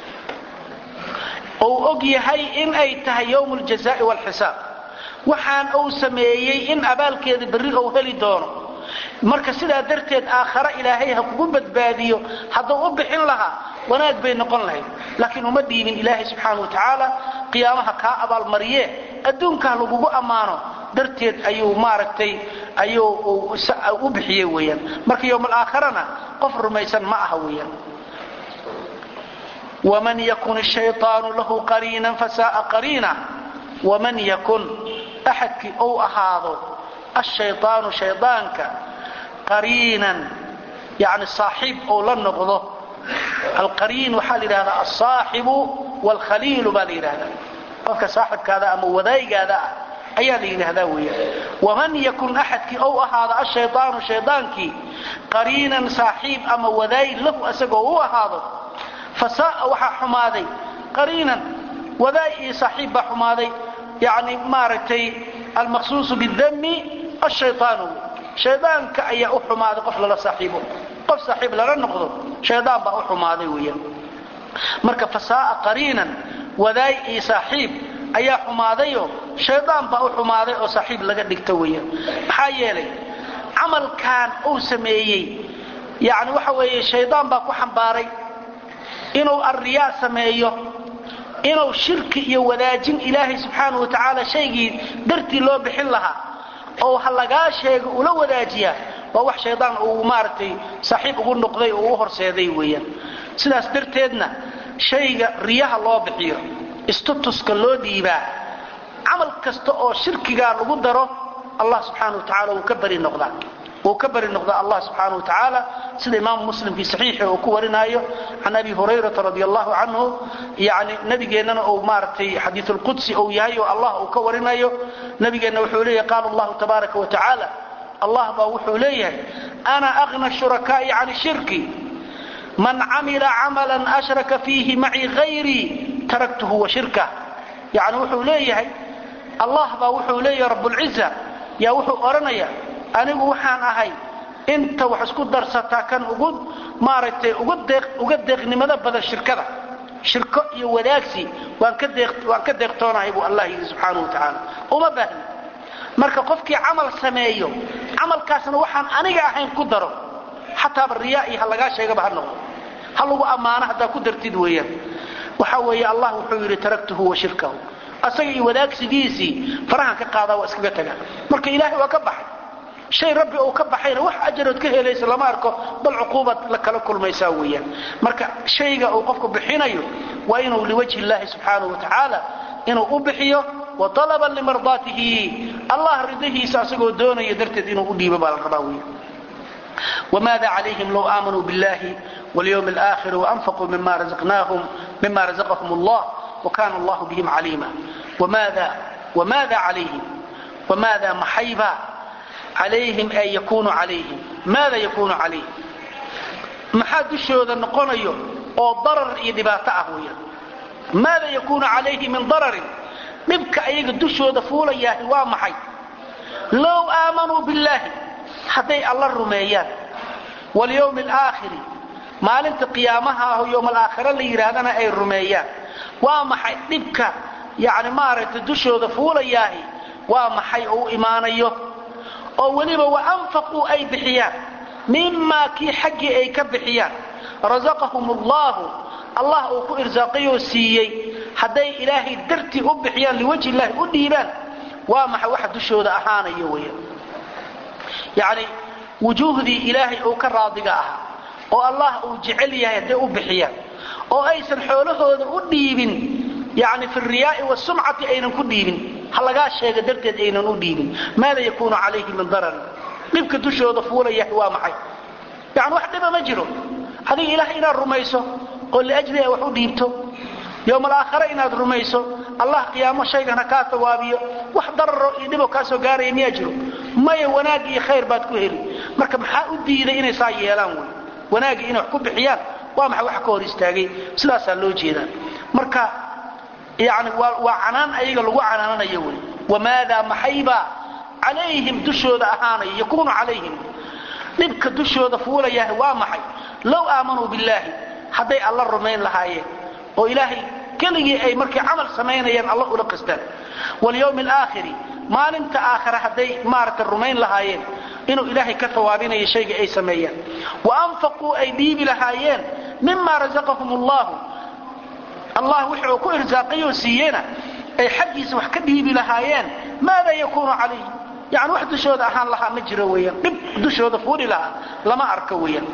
ou og yahay in ay tahay yowm aljazaai waalxisaab waxaan uu sameeyey in abaalkeeda berri ou heli doono marka sidaa darteed aakhare ilaahay ha kugu badbaadiyo hadduu u bixin lahaa wanaag bay noqon lahayd laakiin uma dhiibin ilaahay subxaana wa tacaala qiyaamaha kaa abaalmariye adduunkaa lagugu ammaano darteed ayuu maaragtay ayuu u bixiyey weeyaan marka yowm alaakhirana qof rumaysan ma aha weeyaan waman yakun shayطaanu lahu qariinan fasaaa qariina waman yakun axadkii ou ahaado ashayطaanu shaydaanka qariinan yani saaxiib ou la noqdo alqariin waxaa la yidhahdaa alsaaxibu wاlkhaliilu baa la yidhahdaa qofka saaxibkaada ama wadaaygaada ah ayaa la yidhaahdaa weeyaan waman yakun axadkii ou ahaado ashayطaanu shaydaankii qariinan saaxiib ama wadaay lahu isagoo u ahaado fasaaa waxaa xumaaday qariinan wadaay iyo saaxiib baa xumaaday yani maaragtay almaqsuusu bidami ashayطaanu shaydaanka ayaa u xumaaday qof lala saaxiibo qof saaxiib lala noqdo shaydaan baa u xumaaday weeyaan marka fasaaa qariinan wadaay iyo saaxiib ayaa xumaadayo shaydaan baa u xumaaday oo saaxiib laga dhigto weeyaan maxaa yeelay camalkan uu sameeyey yani waxa weeye shaydaan baa ku xambaaray inuu arriyaa sameeyo inuu shirki iyo wadaajin ilaahay subxaana wa tacaala shaygii dartii loo bixin lahaa oo ha lagaa sheego ula wadaajiyaa waa wax shaydaan uu maaragtay saaxiib ugu noqday oo u horseeday weeyaan sidaas darteedna shayga riyaha loo bixiyo istutuska loo dhiibaa camal kasta oo shirkigaa lagu daro allah subxaana wa tacaala wuu ka bari noqdaa wuu ka bari noqdaa allah subxaana wa tacaala sida imaamu muslim fii saxiixi uu ku warinaayo can abi hurayrata radi allahu canhu yani nabigeennana uu maaragtay xadiiulqudsi uu yahay oo allah uu ka warinayo nabigeenna wuxuu leeyahay qaala allahu tabaaraka wa tacaala allah baa wuxuu leeyahay ana aqna shurakaa'i can shirki man camila camalan ashraka fiihi macii hayrii taraktuhu wa shirkah yani wuxuu leeyahay allah baa wuxuu leeyahay rabbulciza yaa wuxuu odhanaya anigu waxaan ahay inta wax isku darsataa kan ugu maaragtay uga deeqnimada badan shirkada shirko iyo wadaagsi waan ka deeqtoonahay buu allah yidhi subxaana wa tacaala uma baahni marka qofkii camal sameeyo camalkaasna waxaan aniga ahayn ku daro xataaba riyaa iyo ha lagaa sheegaba ha noqdo ha lagu ammaano haddaa ku dartid weeyaan waxa weeye allah wuxuu yidhi taraktuhu wa shirkahu asaga iyo wadaagsigiisii farahan ka qaadaa waa iskaga taga marka ilaahay waa ka baxay shay rabbi uu ka baxayna wax ajarood ka helaysa lama arko bal cuquubad la kala kulmaysaa weeyaan marka shayga uu qofku bixinayo waa inuu liwajhi illaahi subxaanahu wa tacaala inuu u bixiyo wa talaban limardaatihi allah ridahiisa asagoo doonaya darteed inuu u dhiibo baa la rabaa weya wmaada calayhim low aamanuu biاllahi wاlyawmi اlآkhir وanfaquu mima razaqahum اllah wakana allahu bihim caliima wmaada calayhim wmaada maxayba calayhim ay yakunu calayhim maada yakunu calayhim maxaa dushooda noqonayo oo darar iyo dhibaato ah weeyaan maada yakunu calayhi min dararin dhibka ayaga dushooda fuulayaahi waa maxay low aamanuu biاllahi hadday alla rumeeyaan walyowmi alaakhiri maalinta qiyaamaha aho yowm alaakhira la yidhaahdana ay rumeeyaan waa maxay dhibka yani maaragtay dushooda fuulayaahi waa maxay oo u imaanayo oo weliba wa anfaquu ay bixiyaan mimaa kii xaggii ay ka bixiyaan rasaqahum allahu allah uu ku irsaaqayoo siiyey hadday ilaahay dartii u bixiyaan liwajhi illaahi u dhiibaan waa maxay waxa dushooda ahaanayo weya yacni wujuuhdii ilaahay uu ka raadiga ahaa oo allah uu jecel yahay hadday u bixiyaan oo aysan xoolahooda u dhiibin yani fi riyaai wasumcati aynan ku dhiibin ha lagaa sheega darteed aynan u dhiibin maada yakuunu calayhi min dararin dhibka dushooda fuulayahay waa maxay yani wax dhiba ma jiro adiga ilahay inaad rumayso oo liajliha wax u dhiibto yowma alaakhare inaad rumayso allah qiyaamo shaygan ha kaa tawaabiyo wax dararo iyo dhiboo kaa soo gaaraya miyaa jiro maya wanaag iyo khayr baad ku heli marka maxaa u diiday inay saa yeelaan wey wanaagii inay wax ku bixiyaan waa maxay wax ka hor istaagay sidaasaa loo jeedaa marka yani waa canaan ayaga lagu canaananayo wey wamaadaa maxaybaa calayhim dushooda ahaanaya yakuunu calayhim dhibka dushooda fuulayaah waa maxay low aamanuu billaahi hadday alla rumayn lahaayeen oo ilaahay keligii ay markay camal samaynayaan alla ula qastaan walyowmi alaakhiri maalinta aakhare hadday maaragtay rumayn lahaayeen inuu ilaahay ka tawaabinayo shayga ay sameeyaan wa anfaquu ay dhiibi lahaayeen mima razaqahum allahu allah wuxuu ku irsaaqayoo siiyena ay xaggiisa wax ka dhiibi lahaayeen maada yakuunu calayhim yani wax dushooda ahaan lahaa ma jiro weyaan dhib dushooda fuuli lahaa lama arko weyaan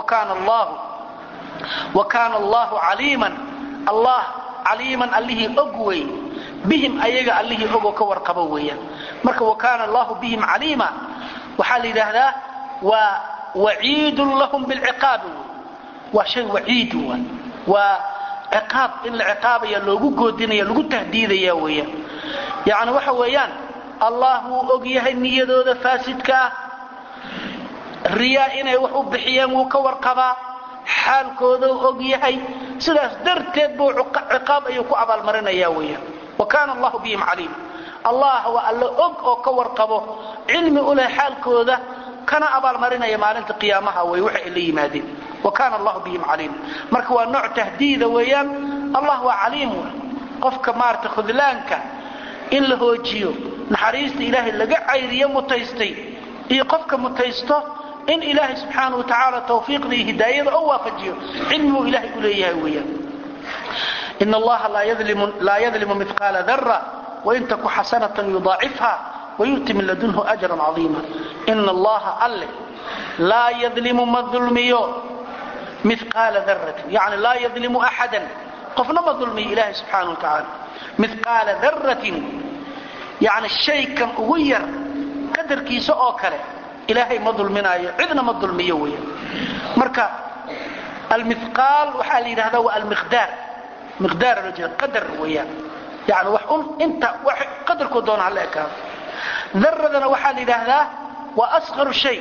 wa kaana allahu caliiman allah caliiman allihii og wey bihim ayaga allihii ogoo ka warqabo weeyaan marka wa kaana allahu bihim caliima waxaa la yidhaahdaa waa waciidun lahum bilciqaabi waa shay waciidu wa waa ciqaab in la ciqaabaya loogu goodinaya lagu tahdiidaya weeyaan yacni waxa weeyaan allah wuu og yahay niyadooda faasidka ah riyaa inay wax u bixiyeen wuu ka warqabaa xaalkooda og yahay sidaas darteed buu ciqaab ayuu ku abaalmarinaya weeyaan wa kaana allahu bihim caliim allah waa alla og oo ka warqabo cilmi u leh xaalkooda kana abaalmarinaya maalinta qiyaamaha wey waxa ay la yimaadeen wa kaana allahu bihim caliim marka waa nooc tahdiida weeyaan allah waa caliim qofka maarata khudlaanka in la hoojiyo naxariista ilaahay laga cayriyo mutaystay iyo qofka mutaysto in ilaahay subxaana watacaala tawfiiqda iyo hidaayada oo waafajiyo cilmiguu ilaahay u leeyahay weeyaan in allaha laa yadlimu miqaala dara wain taku xasanatan yudaacifha wayu'ti min ladunhu ajran cadiima ina allaha alle laa yadlimu ma dulmiyo miqaala daratin yani laa yadlimu axadan qofna ma dulmiyo ilaahay subxaana wa tacaala miqaala daratin yani shaykan ugu yar qadarkiisa oo kale ilaahay ma dulminaayo cidna ma dulmiyo weya marka almiqaal waxaa la yidhahdaa waa almiqdaar miqdaar loo jeeda qadar weeyaan yani wax un inta wax qadarkoo doona hala ekaado daradana waxaa la yidhaahdaa waa asqaru shay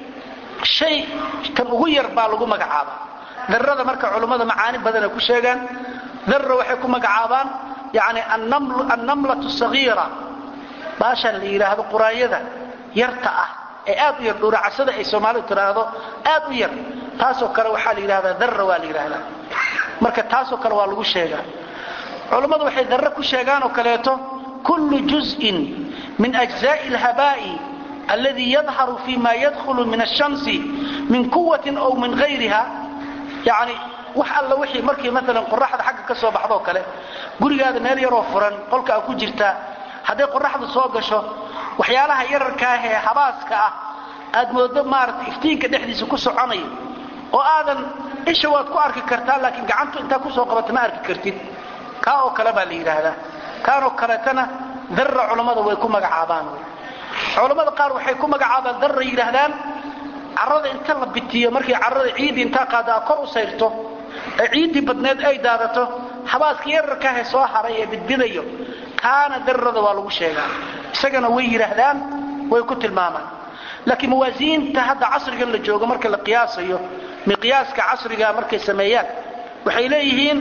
shay kan ugu yar baa lagu magacaabaa darada marka culummada macaani badana ku sheegaan dara waxay ku magacaabaan yani annamlatu sagiira baashan la yidhaahdo quraanyada yarta ah ee aad u yar dhuuracasada ay soomaalidu tidhaahdo aad u yar taasoo kale waxaa la yidhahdaa darra waa la yidhaahdaa marka taasoo kale waa lagu sheegaa culammadu waxay darre ku sheegaan oo kaleeto kullu juz'in min ajzaa'i alhabaa'i alladii yadharu fi ma yadkhulu min ashamsi min quwatin aw min hayriha yani wax alla wixii markii maalan qoraxda xagga ka soo baxdoo kale gurigaada meel yaroo furan qolka a ku jirtaa hadday qoraxdu soo gasho waxyaalaha yararkaah ee habaaska ah aad moodo maarata iftiinka dhexdiisa ku soconayo oo aadan isha waad ku arki kartaa laakiin gacantu intaa kusoo qabata ma arki kartid kaa oo kale baa la yidhaahdaa kaanoo kaleetana darra culammada way ku magacaabaan culammada qaar waxay ku magacaabaan darra yidhaahdaan carrada inta la bitiyo markii carrada ciiddii intaa qaada kor u sayrto ee ciiddii badneed ay daadato habaaska yararkaahee soo haray ee bidbidayo kaana darrada waa lagu sheegaa isagana way yidhaahdaan way ku tilmaamaan laakiin mawaasiinta hadda casrigan la joogo marka la qiyaasayo miqyaaska casriga markay sameeyaan waxay leeyihiin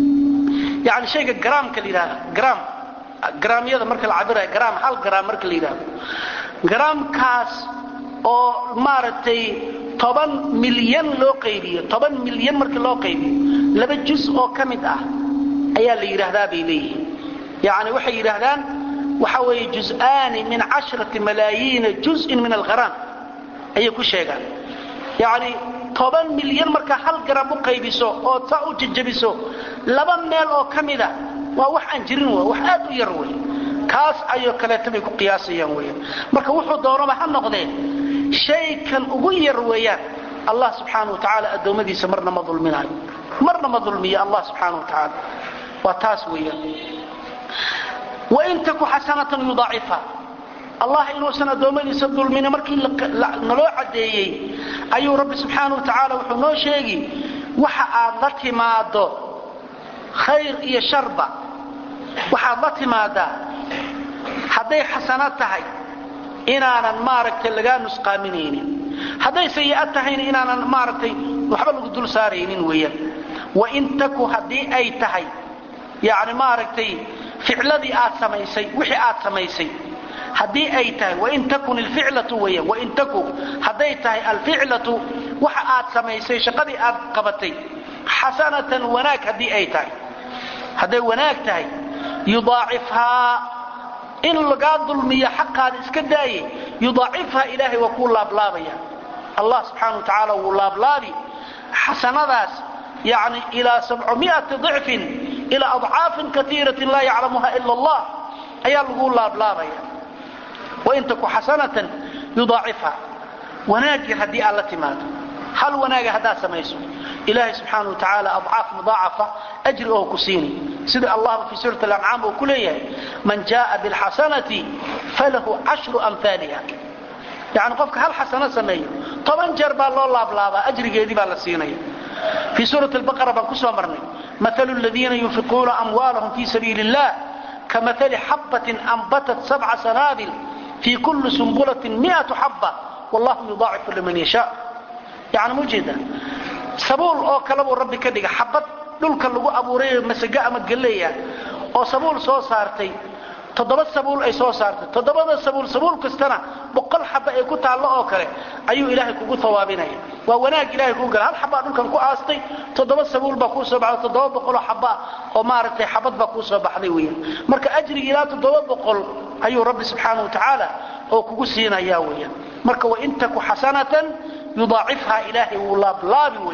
yani shayga garaamka la yidhahda garaam garaamyada marka la cabirayo garaam hal garaam marka la yidhahdo garaamkaas oo maaragtay toban milyan loo qaybiyo toban milyan markii loo qaybiyo laba juz oo ka mid ah ayaa la yidhaahdaa bay leeyihiin yani waxay yidhaahdaan waxa weeye juz'aani min cashrati malaayiina juz'in min algharaam ayay ku sheegaan yani toban milyan markaa hal garam u qaybiso oo saa u jajabiso laba meel oo ka mida waa wax aan jirin w wax aad u yar wey kaas ayoo kaleeta bay ku qiyaasayaan weyan marka wuxuu doonaba ha noqdee shaykan ugu yar weeyaan allah subxaana wa tacaala addoommadiisa marna ma dulminayo marna ma dulmiyo allah subxaana wa tacaala waa taas weeyaan wain taku xasanatan yudaacifha allah inuusan addoommadiisa dulmini markii naloo caddeeyey ayuu rabbi subxaana wa tacaala wuxuu noo sheegi waxa aad la timaado khayr iyo sharba waxaad la timaadaa hadday xasano tahay inaanan maaragtay lagaa nusqaaminaynin hadday sayi'ad tahayna inaanan maaragtay waxba lagu dul saaraynin weeyaan wain taku haddii ay tahay yani maaragtay ficladii aad samaysay wixii aad samaysay haddii ay tahay wain takun ilficlatu weeyaan wain taku hadday tahay alficlatu waxa aad samaysay shaqadii aad qabatay xasanatan wanaag haddii ay tahay hadday wanaag tahay yudaacifhaa in lagaa dulmiyo xaqaada iska daaye yudaacifhaa ilaahay waa kuu laablaabaya allah subxaana wa tacaala wuu laablaabi xasanadaas yani ilaa sabcmiati ضicfin ilaa adcaafin kaiiratin laa yaclamuha ila allah ayaa lagu laablaabaya wain taku xasanatan yudaacifha wanaagii haddii aad la timaado hal wanaaga haddaad samayso ilaahay subxaana wa tacaala adcaaf mudaacafa ajri oo ku siini sida allahba fii suurat alancaam uu ku leeyahay man jaءa biاlxasanati falahu cashru amhaaliha yani qofka hal xasano sameeyo toban jeer baa loo laablaabaa ajrigeedii baa la siinaya fii suurat albaqara baan ku soo marnay maalu ladiina yunfiquuna amwaalahum fii sabiili اllah kamaali xabbatin anbatat sabca sanaabil fii kulli sumbulatin miatu xabba wallahu yudaacifu liman yashaa yani mujeeda sabuul oo kale buu rabbi ka dhiga xabad dhulka lagu abuuray masago ama galeya oo sabuul soo saartay toddoba sabuul ay soo saartay toddobada sabuul sabuul kastana boqol xaba ay ku taallo oo kale ayuu ilaahay kugu hawaabinaya waa wanaag ilahay kuu gala hal xabaa dhulkan ku aastay toddoba sabuul baa kuu soo baxday toddoba boqoloo xaba oo maaragtay xabad baa kuu soo baxday weeyaan marka ajrigi ilaa toddoba boqol ayuu rabbi subxaana wa tacaala oo kugu siinaya weeyaan marka wain taku xasanatan yudaacifhaa ilaahay wuu laablaabi wey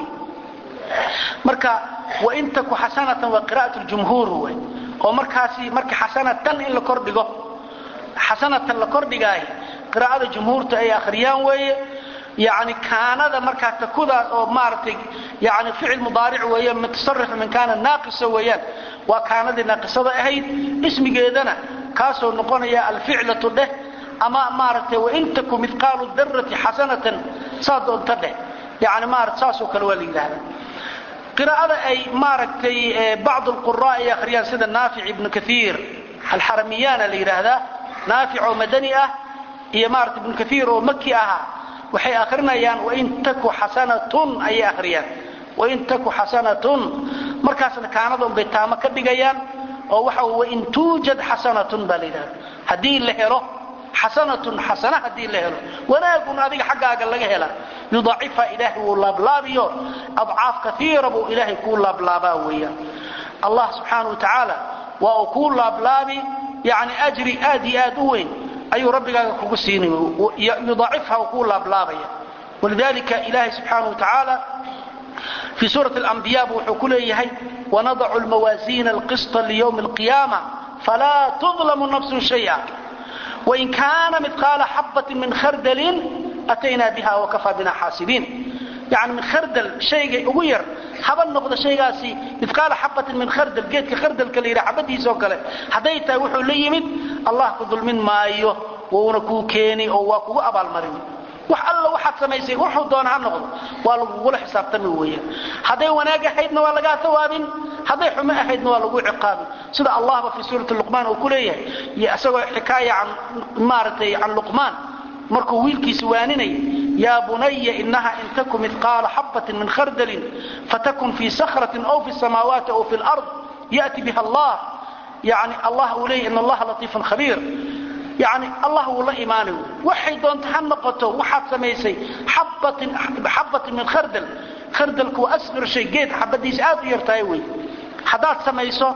marka wain taku xasanatan waa qira'at ljumhuur wey oo markaasi marka xasanatan in la kordhigo xasanatan la kordhigaay qiraa'ada jumhuurta ay akhriyaan weeye yani kaanada markaa takudaas oo maaragtay yani ficil mudaaric weeyaan mutasarif min kaana naaqisa weeyaan waa kaanadii naaqisada ahayd ismigeedana kaasoo noqonaya alficlatu dheh ama maaragtay wain taku midqaalu darati xasanatan saa doonta dheh yani maarata saasoo kale waa la yidhaahda qiraa'ada ay maaragtay bacd alqura ay akhriyaan sida naafic ibnu kaiir alxaramiyana la yidhaahdaa naafic oo madani ah iyo maarata ibnu kaiir oo maki ahaa waxay akrinayaan wain taku xasanatun ayay akhriyaan wain taku xasanatun markaasna kaanadon bay taamo ka dhigayaan oo waxa wain tuujad xasanatun baa la yidhahda haddii la helo xasanatun xasana haddii la helo wanaagun adiga xaggaaga laga hela yudaacifha ilaahay wuu laablaabiyo adcaaf kaiira buu ilaahay kuu laablaabaa weeyaan allah subxaana wa tacaala waa uu kuu laablaabi yani ajri aad iyo aad u weyn ayuu rabbigaaga kugu siinay yudaacifha uu kuu laablaabaya walidalika ilaahay subxaana wa tacaala fii suurati alambiya bu wuxuu ku leeyahay wanadacu lmawaasiina alqisطa liyowmi alqiyaama falaa tudlamu nafsun shaya wain kaana midqaala xabatin min khardalin ataynaa biha wakafaa bina xaasibiin yani min khardal shayga ugu yar haba noqdo shaygaasi midqaala xabatin min khardal geedka khardalka la yidhaha xabadiisa oo kale hadday tahay wuxuu la yimid allah ku dulmin maayo wuuna kuu keeni oo waa kugu abaalmarin wax alla waxaad samaysay wuxuu doona ha noqdo waa lagugula xisaabtami weeyaan hadday wanaag ahaydna waa lagaa tawaabin hadday xumo ahaydna waa lagu ciqaabin sida allahba fii suurati luqmaan uu ku leeyahay iyo isagoo xikaaya can maaragtay can luqmaan markuu wiilkiisa waaninaya yaa bunaya inaha in taku midqaala xabatin min khardalin fatakun fii sakratin aw fi samaawaati aw fi lard yati biha allah yani allah uu leeyahy in allaha latiifun khabiir yani allah wuu la imaanay waxay doonta ha noqoto waxaad samaysay xabatin min khardal khardalku waa asqir shay geed xabadiisa aad u yartahay wey haddaad samayso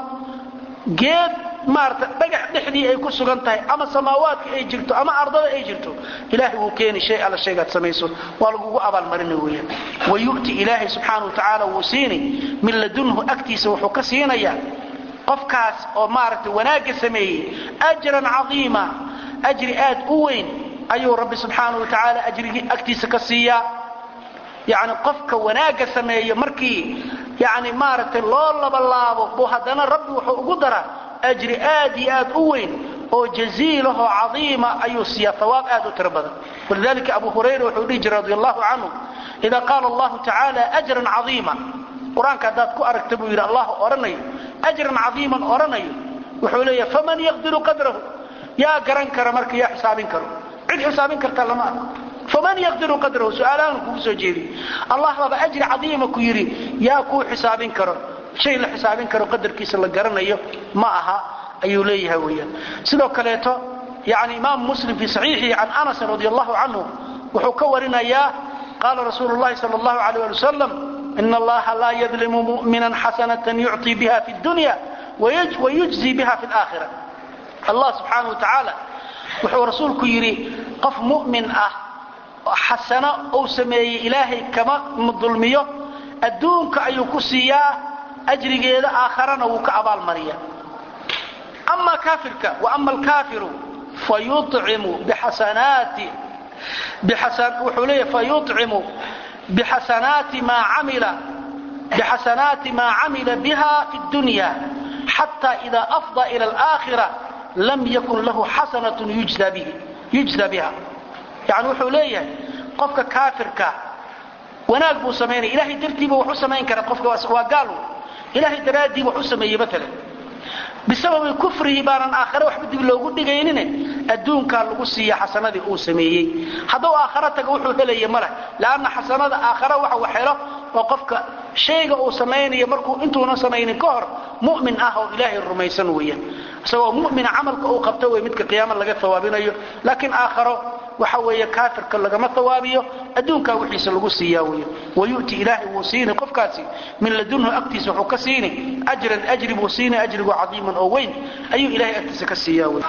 geed maarata dhagax dhexdii ay ku sugan tahay ama samaawaadka ay jirto ama ardada ay jirto ilaahay wuu keeni shay alla shaygaad samayso waa lagugu abaalmarina weeyaan wayu'ti ilaahay subxaana wa tacaala wuu siini min ladunhu agtiisa wuxuu ka siinayaa qofkaas oo maaragtay wanaagga sameeyey ajran cadiima ajri aad u weyn ayuu rabbi subxaana wa tacaala ajrigii agtiisa ka siiyaa yani qofka wanaagga sameeyo markii yani maaragtay loo labalaabo buu haddana rabbi wuxuu ugu daraa ajri aad iyo aad u weyn oo jaziilahoo cadiima ayuu siiyaa hawaab aad u tiro badan walidalika abu hurayra wuxuu dhihi jiray radi allahu canhu ida qaala allahu tacaala ajran cadiima qur-aanka haddaad ku aragta buu yidhi allah odhanayo ajran cadiiman odhanayo wuxuu leeyahay faman yaqdiru qadrahu yaa garan kara marka yaa xisaabin karo cid xisaabin karta lama arko faman yaqdiru qadrahu su-aalahan kugu soo jeediy allah baaba ajri cadiima ku yidhi yaa kuu xisaabin karo shay la xisaabin karo qadarkiisa la garanayo ma aha ayuu leeyahay weyaan sidoo kaleeto yani imaamu muslim fii saxiixihi can anasin radi allahu canhu wuxuu ka warinayaa qaala rasuulu llahi sal allahu alayh ali wasalam ina allaha laa yadlimu mu'minan xasanatan yucطii biha fi dunya wayujzi biha fi laakhira allah subxaana wa tacaala wuxuu rasuulku yidhi qof mu'min ah xasano uu sameeyey ilaahay kama dulmiyo adduunka ayuu ku siiyaa ajrigeeda aakharana wuu ka abaalmariya ama kaafirka ama alkaafiru fayucimu bixasanaati wuxuu leeyahy fayucimu bixasanaati maa camila bixasanaati maa camila biha fi dunya xata ida afda ila alaakhira lam yakun lahu xasanatun yujza biha yani wuxuu leeyahay qofka kaafirka wanaag buu samaynaya ilahay dartiiba wax u samayn kara qofka waa gaal ilahay daraaddii wax u sameeyey maalan bisababi kufrihi baanan aakhare waxba dib loogu dhigaynine adduunkaa lagu siiya xasanadii uu sameeyey hadduu aakharo taga wuxuu helaya maleh leanna xasanada aakhare waxa wax helo oo qofka shayga uu samaynayo markuu intuuna samaynin ka hor mu'min ah oo ilaahay rumaysan weeyaan isagoo mu'mina camalka uu qabto wey midka qiyaama laga hawaabinayo laakiin aakharo waxa weeye kaafirka lagama hawaabiyo adduunkaa wixiisa lagu siiyaa weya wayu'ti ilaahay wuu siini qofkaasi min ladunhu agtiisa wuxuu ka siini ajran ajri buu siini ajrigu cadiiman oo weyn ayuu ilahay agtiisa ka siiyaa wey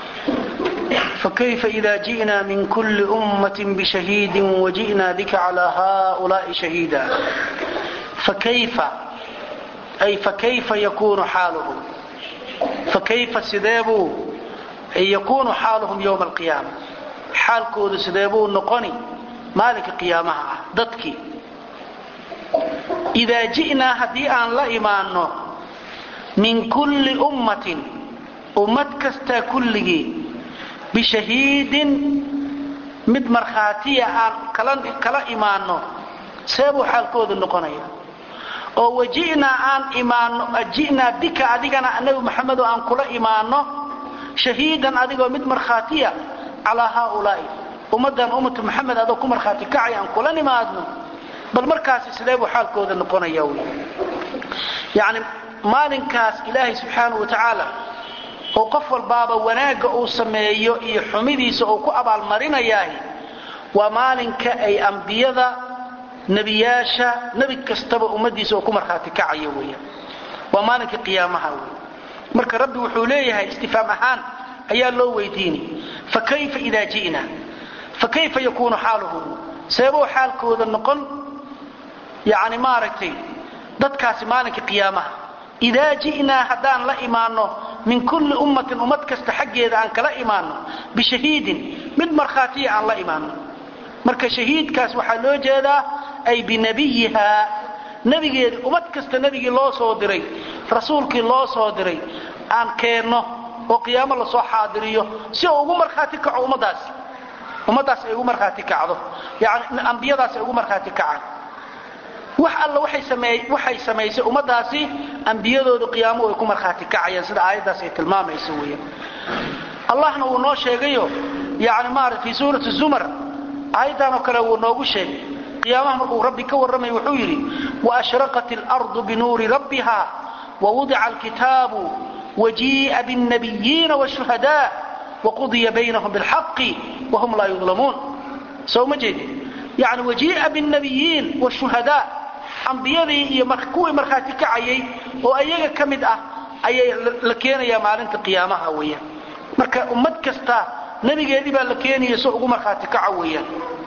فكيف إذا جئنا من كل أمة بشهيد وجئنا بك على هؤلاء شهيدا فكيف أي فكيف يكون حالهم فكيف سدابوا أي يكون حالهم يوم القيامة xaalkoodu sidee buu noqoni maalinka qiyaamaha ah dadkii idaa ji'naa haddii aan la imaanno min kulli ummatin ummad kastaa kulligii bishahiidin mid markhaatiya aan kala imaanno see buu xaalkoodu noqonaya oo waji'naa aan imaanno ji'naa bika adigana nabi maxamedo aan kula imaanno shahiidan adigoo mid markhaatiya calaa haaulaai ummaddan ummatu maxamed adoo ku markhaati kacay aan kula nimaadno bal markaasi sidee buu xaalkooda noqonaya wy yacni maalinkaas ilaahay subxaanahu wa tacaala oo qof walbaaba wanaagga uu sameeyo iyo xumidiisa uu ku abaalmarinayaahi waa maalinka ay ambiyada nebiyaasha nebi kastaba ummaddiisa uu ku markhaati kacayo weya waa maalinka qiyaamaha wey marka rabbi wuxuu leeyahay istifaam ahaan ayaa loo weydiini fakayfa idaa ji'na fakayfa yakuunu xaaluhum seebuu xaalkooda noqon yani maaragtay dadkaasi maalinka qiyaamaha idaa ji'naa haddaan la imaanno min kulli ummatin ummad kasta xaggeeda aan kala imaanno bishahiidin mid markhaatiya aan la imaanno marka shahiidkaas waxaa loo jeedaa ay binabiyihaa nebigeedi ummad kasta nebigii loo soo diray rasuulkii loo soo diray aan keenno oo qiyaamo lasoo xaadiriyo si uu ugu markhaati kaco ummadaas ummaddaas ay ugu markhaati kacdo yani ambiyadaas ay ugu markhaati kacaan wax alla waxay samaysay ummadaasi ambiyadoodu qiyaamo ay ku markhaati kacayaan sida aayaddaas ay tilmaamayso weyan allahna wuu noo sheegayo yani maara fii suurati zumar aayaddan oo kale wuu noogu sheegay qiyaamaha markuu rabbi ka warramay wuxuu yidhi waashraqat اlardu binuuri rabbiha wawudica alkitaabu wajii'a bاlnabiyiina wالshuhadاء wqudiya baynahum biاlxaqi wahum laa yudlamuun soo ma jeedi yani wajii'a bاlnabiyiin wالshuhadاء ambiyadii iyo kuwii markhaati kacayay oo ayaga ka mid ah ayay la keenayaa maalinta qiyaamaha weeyaan marka ummad kasta nebigeedii baa la keenaya so ugu markhaati kaco weeyaan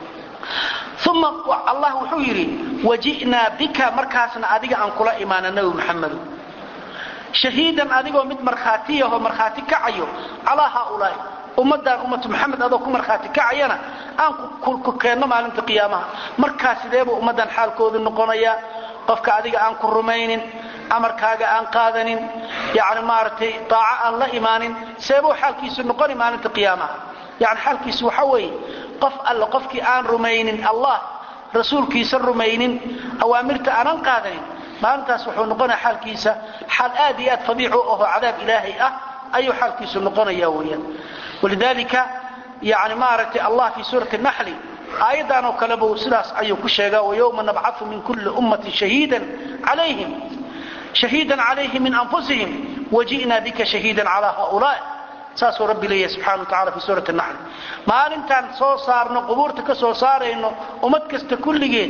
uma allah wuxuu yidhi waji'naa bika markaasna adiga aan kula imaana nebi maxamedo shahiidan adigoo mid markhaatiyahoo markhaati kacayo calaa haaulaai ummaddan ummatu maxamed adoo ku markhaati kacayana aan ku keenno maalinta qiyaamaha markaa sideebuu ummaddan xaalkoodu noqonayaa qofka adiga aan ku rumaynin amarkaaga aan qaadanin yani maaragtay daaco aan la imaanin seebuu xaalkiisu noqoni maalinta qiyaamaha yani xaalkiisu waxa weeye qof alle qofkii aan rumaynin allah rasuulkiisa rumaynin awaamirta aanan qaadanin maalintaas wuxuu noqonaya xaalkiisa xaal aad iyo aad fadiicu aho cadaab ilaahay ah ayuu xaalkiisu noqonaya weyaan walidaalika yani maaragtay allah fii suurati naxli aayaddan oo kaleba sidaas ayuu ku sheegaa wayowma nabcatu min kulli ummatin shahiidan calayhim shahiidan calayhim min anfusihim waji'naa bika shahiidan calaa haulaa saasuu rabbi leeyahay subxana wa tacala fi suurati naxl maalintaan soo saarno qubuurta ka soo saarayno ummad kasta kulligeed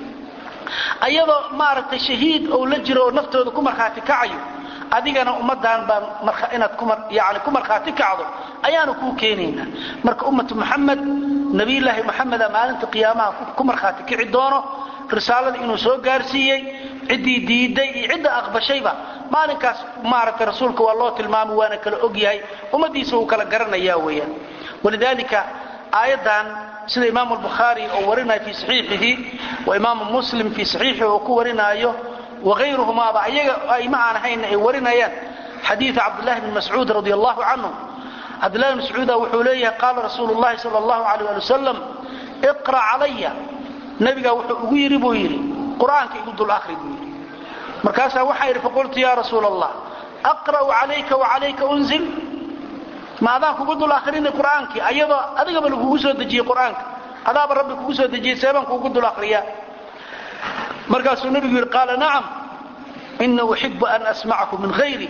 ayadoo maaragtay shahiid ou la jiro oo naftooda ku markhaati kacayo adigana ummaddan baan inaad yani ku markhaati kacdo ayaanu kuu keenaynaa marka ummatu muxamed nabiyulaahi moxameda maalinta qiyaamaha ku markhaati kici doono risaalada inuu soo gaarsiiyey ciddii diiday iyo cidda aqbashayba maalinkaas maaragtay rasuulka waa loo tilmaamay waana kala og yahay ummadiisa wuu kala garanaya weeyaan walidaalika aayaddan sida imaamu albukhaari oo warinayo fii saxiixihi wa imaamu muslim fii saxiixihi oo ku warinaayo waayruhumaaba ayaga ayma aan ahayn ay warinayaan xadiida cabdulahi bn mascuud radi allahu canhu cabdulahi bn mascuuda wuxuu leeyahay qaala rasuulu llahi sal allahu alayh ali wasalam iqra' calaya nabigaa wuxuu ugu yidhi buu yidhi qur'aanka igu dul ahri buu yidhi markaasaa waxaa yidhi faqultu ya rasuula allah aqra'u calayka wacalayka unzil ma adaan kugu dul akhrini qur'aankii ayadoo adigaba lagugu soo dejiyey qur'aanka adaaba rabbi kugu soo dejiyey seebaan kuugu dul akhriyaa markaasuu nabigu yidhi qaala nacam ina uxibu an asmacahu min hayri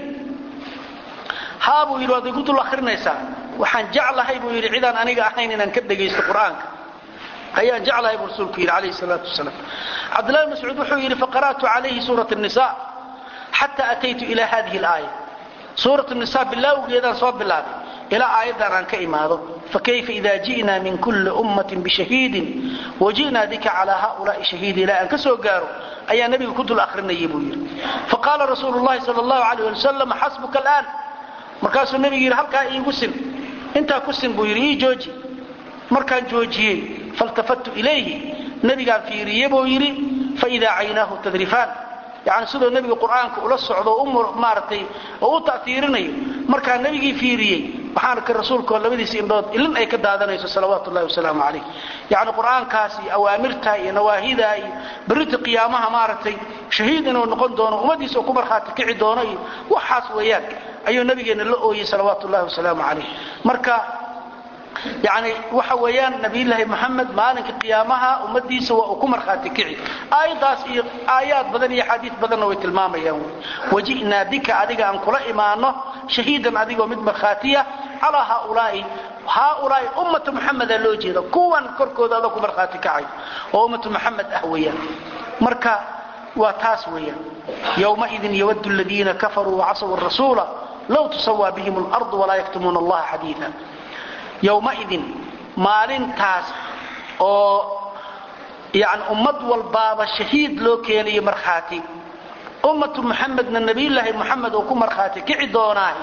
haa buu yidhi waad igu dul akhrinaysaa waxaan jeclahay buu yidhi cidaan aniga ahayn inaan ka dhegaysto qur'aanka ayaan jeclahay buu rasuulku yidhi calayhi salaatu wasalaam cabdullahi bn mascuud wuxuu yidhi faqara'tu calayhi suurat nisa xata ataytu ila hadihi alaaya suurat nisa bilaawgeedaan soo bilaabay ilaa aayaddan aan ka imaado fakayfa ida ji'naa min kulli ummatin bishahiidin waji'naa bika calaa haulaai shahiidi ilaa aan ka soo gaaro ayaa nebiga ku dul akhrinayay buu yidhi faqaala rasuulu llahi sal allahu alayh ali wasalam xasbuka alaan markaasuu nebigu yidhi halkaa iigu sin intaa ku sin buu yidhi ii jooji markaan joojiyey faltafattu ilayhi nebigaan fiiriye buu yidhi faidaa caynaahu tadrifaan yani sidoo nebiga qur'aanka ula socdo maaragtay oo u ta'hiirinayo markaa nebigii fiiriyey waxaan arkay rasuulkoo labadiisa indhood ilin ay ka daadanayso salawaatu llahi wasalaamu calayh yacni qur'aankaas iyo awaamirta iyo nawaahida iyo berrinta qiyaamaha maaragtay shahiid inuu noqon doono ummadiisa oo ku markhaati kici doono iyo waxaas weeyaan ayuu nabigeenna la ooyey salawaatu llahi wasalaamu calayh marka yani waxa weeyaan nabiyulaahi moxamed maalinka qiyaamaha ummadiisa waa uu ku markhaati kici aayaddaas iyo aayaad badan iyo xaadiis badanna way tilmaamayaan waji'naa bika adiga aan kula imaano shahiidan adigoo mid markhaatiya calaa haaulaai haaulaai ummata muxameda loo jeeda kuwan korkooda adoo ku markhaati kacay oo ummatu muxamed ah weeyaan marka waa taas weeyaan yowmaidin yawadu ladiina kafaruu wacasaw rasuula low tusawaa bihim اlarض walaa yaktumuuna allaha xadiia yowmaidin maalintaas oo yani ummad walbaaba shahiid loo keenayo markhaati ummatu muxamedna nabiyulaahi moxamed oo ku markhaati kici doonaahi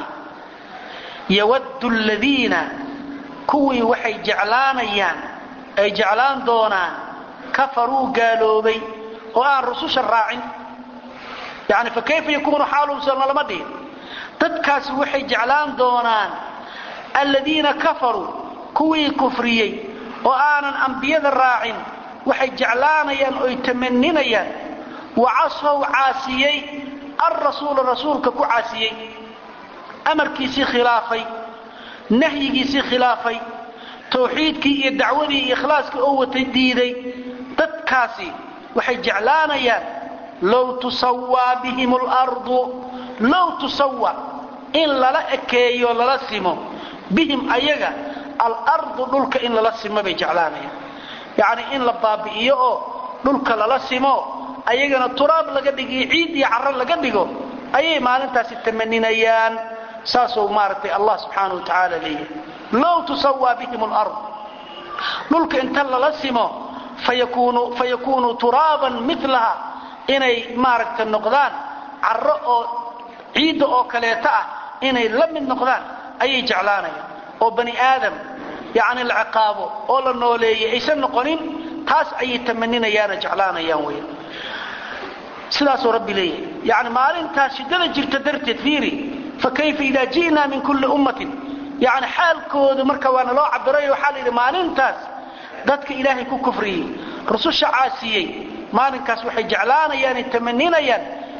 yawaddu ladiina kuwii waxay jeclaanayaan ay jeclaan doonaan kafaruu gaaloobay oo aan rususha raacin yani fa kayfa yakuunu xaaluhum sona lama dhihin dadkaasi waxay jeclaan doonaan aladiina kafaruu kuwii kufriyey oo aanan ambiyada raacin waxay jeclaanayaan oy tamaninayaan wacasow caasiyey alrasuula rasuulka ku caasiyey amarkiisii khilaafay nahyigiisii khilaafay tawxiidkii iyo dacwadii iyo ikhlaaskii oo watay diiday dadkaasi waxay jeclaanayaan low tusawaa bihim lardu low tusawa in lala ekeeyo lala simo bihim ayaga alardu dhulka in lala simo bay jeclaanayaan yacni in la baabi'iyo oo dhulka lala simo ayagana turaab laga dhigiyo ciid iyo carro laga dhigo ayay maalintaasi tamaninayaan saasuu maaragtay allah subxaana wa tacaala leeyahay low tusawaa bihim alard dhulka inta lala simo fayakuunuu turaaban milaha inay maaragta noqdaan carro oo ciidda oo kaleeto ah inay la mid noqdaan ayay jeclaanayaan oo bani aadam yacni la ciqaabo oo la nooleeyay aysan noqonin taas ayay tamaninayaana jeclaanayaan wey sidaasuu rabbi leeyahay yani maalintaas shiddada jirta darteed fiiri fa kayfa idaa ji'naa min kulli ummatin yani xaalkoodu marka waana loo cabirayo waxaa la yidhi maalintaas dadka ilaahay ku kufriyey rususha caasiyey maalinkaas waxay jeclaanayaan tamaninayaan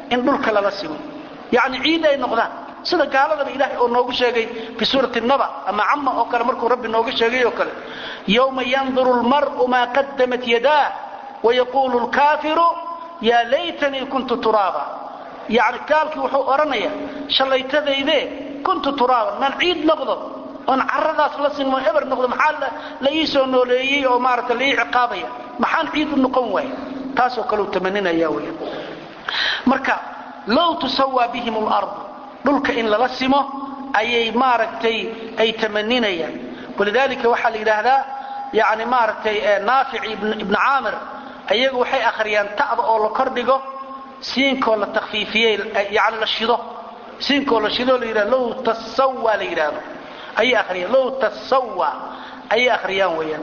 in dhulka lala simo yacni ciid ay noqdaan sida gaaladaba ilaahay oo noogu sheegay fi suurati naba ama cama oo kale markuu rabbi nooga sheegay oo kale yowma yanduru lmar'u maa qadamat yadaa wayaquulu lkaafiru yaa laytanii kuntu turaaba yani gaalkii wuxuu odhanaya shallaytadayde kuntu turaaban maan ciid noqdo oon caradaas la sinmo eber noqdo maxaa la ii soo nooleeyey oo maarata la ii ciqaabaya maxaan ciid u noqon waaya taasoo kale uu tamaninaya weya marka low tusawaa bihim lardu dhulka in lala simo ayay maaragtay ay tamaninayaan walidalika waxaa la yidhaahdaa yani maaragtay naafic ibn caamir ayagu waxay akhriyaan ta'da oo la kordhigo siinkoo la takfiifiyey yani la shido siinkoo la shido la yidhahdo low tasawa la yidhaahdo ayay akhriyaan low tasawa ayay akhriyaan weeyaan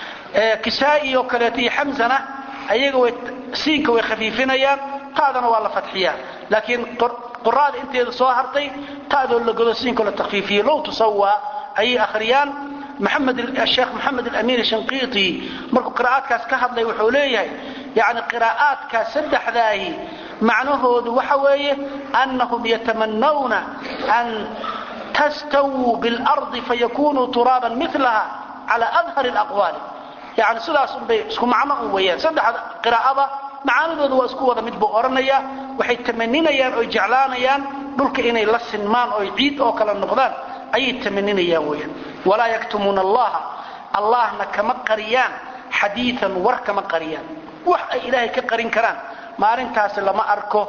kisaa'i oo kaleeto iyo xamsana ayaga way siinka way khafiifinayaan ta'dana waa la fadxiyaa laakiin quraada inteeda soo hartay ta'doo la godo siinkoo la takfiifiyey low tusawa ayay akhriyaan sheekh maxamed alamin shanqiiti markuu qiraa'aadkaas ka hadlay wuxuu leeyahay yani qiraa'aadkaas saddexdaahi macnahoodu waxa weeye annahum yatamanawna an tastawuu biاlardi fayakunuu turaaban milaha cala adhar اlaqwaali yani sidaas unbay isku macno un weeyaan saddexda qiraa'ada macaanidooda waa isku wada mid buu odhanaya waxay tamaninayaan oy jeclaanayaan dhulka inay la sinmaan oy ciid oo kale noqdaan ayay tamaninayaan weyaan walaa yaktumuuna allaha allahna kama qariyaan xadiian war kama qariyaan wax ay ilaahay ka qarin karaan maalintaasi lama arko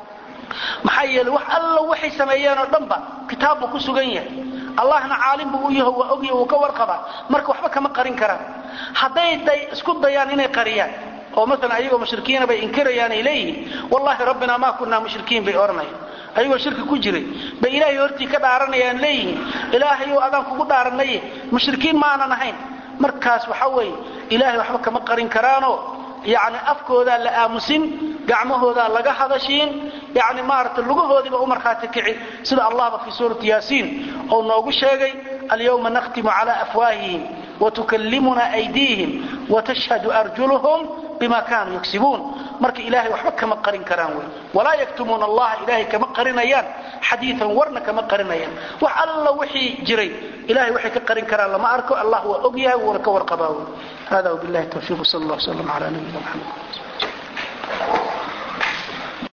maxaa yeele wax alla waxay sameeyeen oo dhanba kitaab buu ku sugan yahay allahna caalim buu u yaho waa ogya uu ka warqabaa marka waxba kama qarin karaan hadday isku dayaan inay qariyaan oo maalan ayagoo mushrikiina bay inkirayaan ay leeyihiin wallahi rabbina maa kunaa mushrikiin bay odhanayaan ayagoo shirki ku jiray bay ilaahay hortii ka dhaaranayaan leeyihiin ilaahayow adaan kugu dhaaranaye mushrikiin maanan ahayn markaas waxa weeye ilaahay waxba kama qarin karaanoo yani afkoodaa la aamusin gacmahoodaa laga hadashiin yani maarata lugahoodiiba u markhaati kici sida allahba fii suurati yaasiin ou noogu sheegay alyawma nakhtimu cala afwaahihim watukallimuna aydiihim watashhadu arjuluhum bima kaanuu yagsibuun marka ilaahay waxba kama qarin karaan wey walaa yaktumuuna allaha ilaahay kama qarinayaan xadiian warna kama qarinayaan wax alla wixii jiray ilahay waxay ka qarin karaan lama arko allah waa og yahay wuuna ka warqabaa wey hada wbilahi tawfiiq sal allah slam ala nabiyina mxamed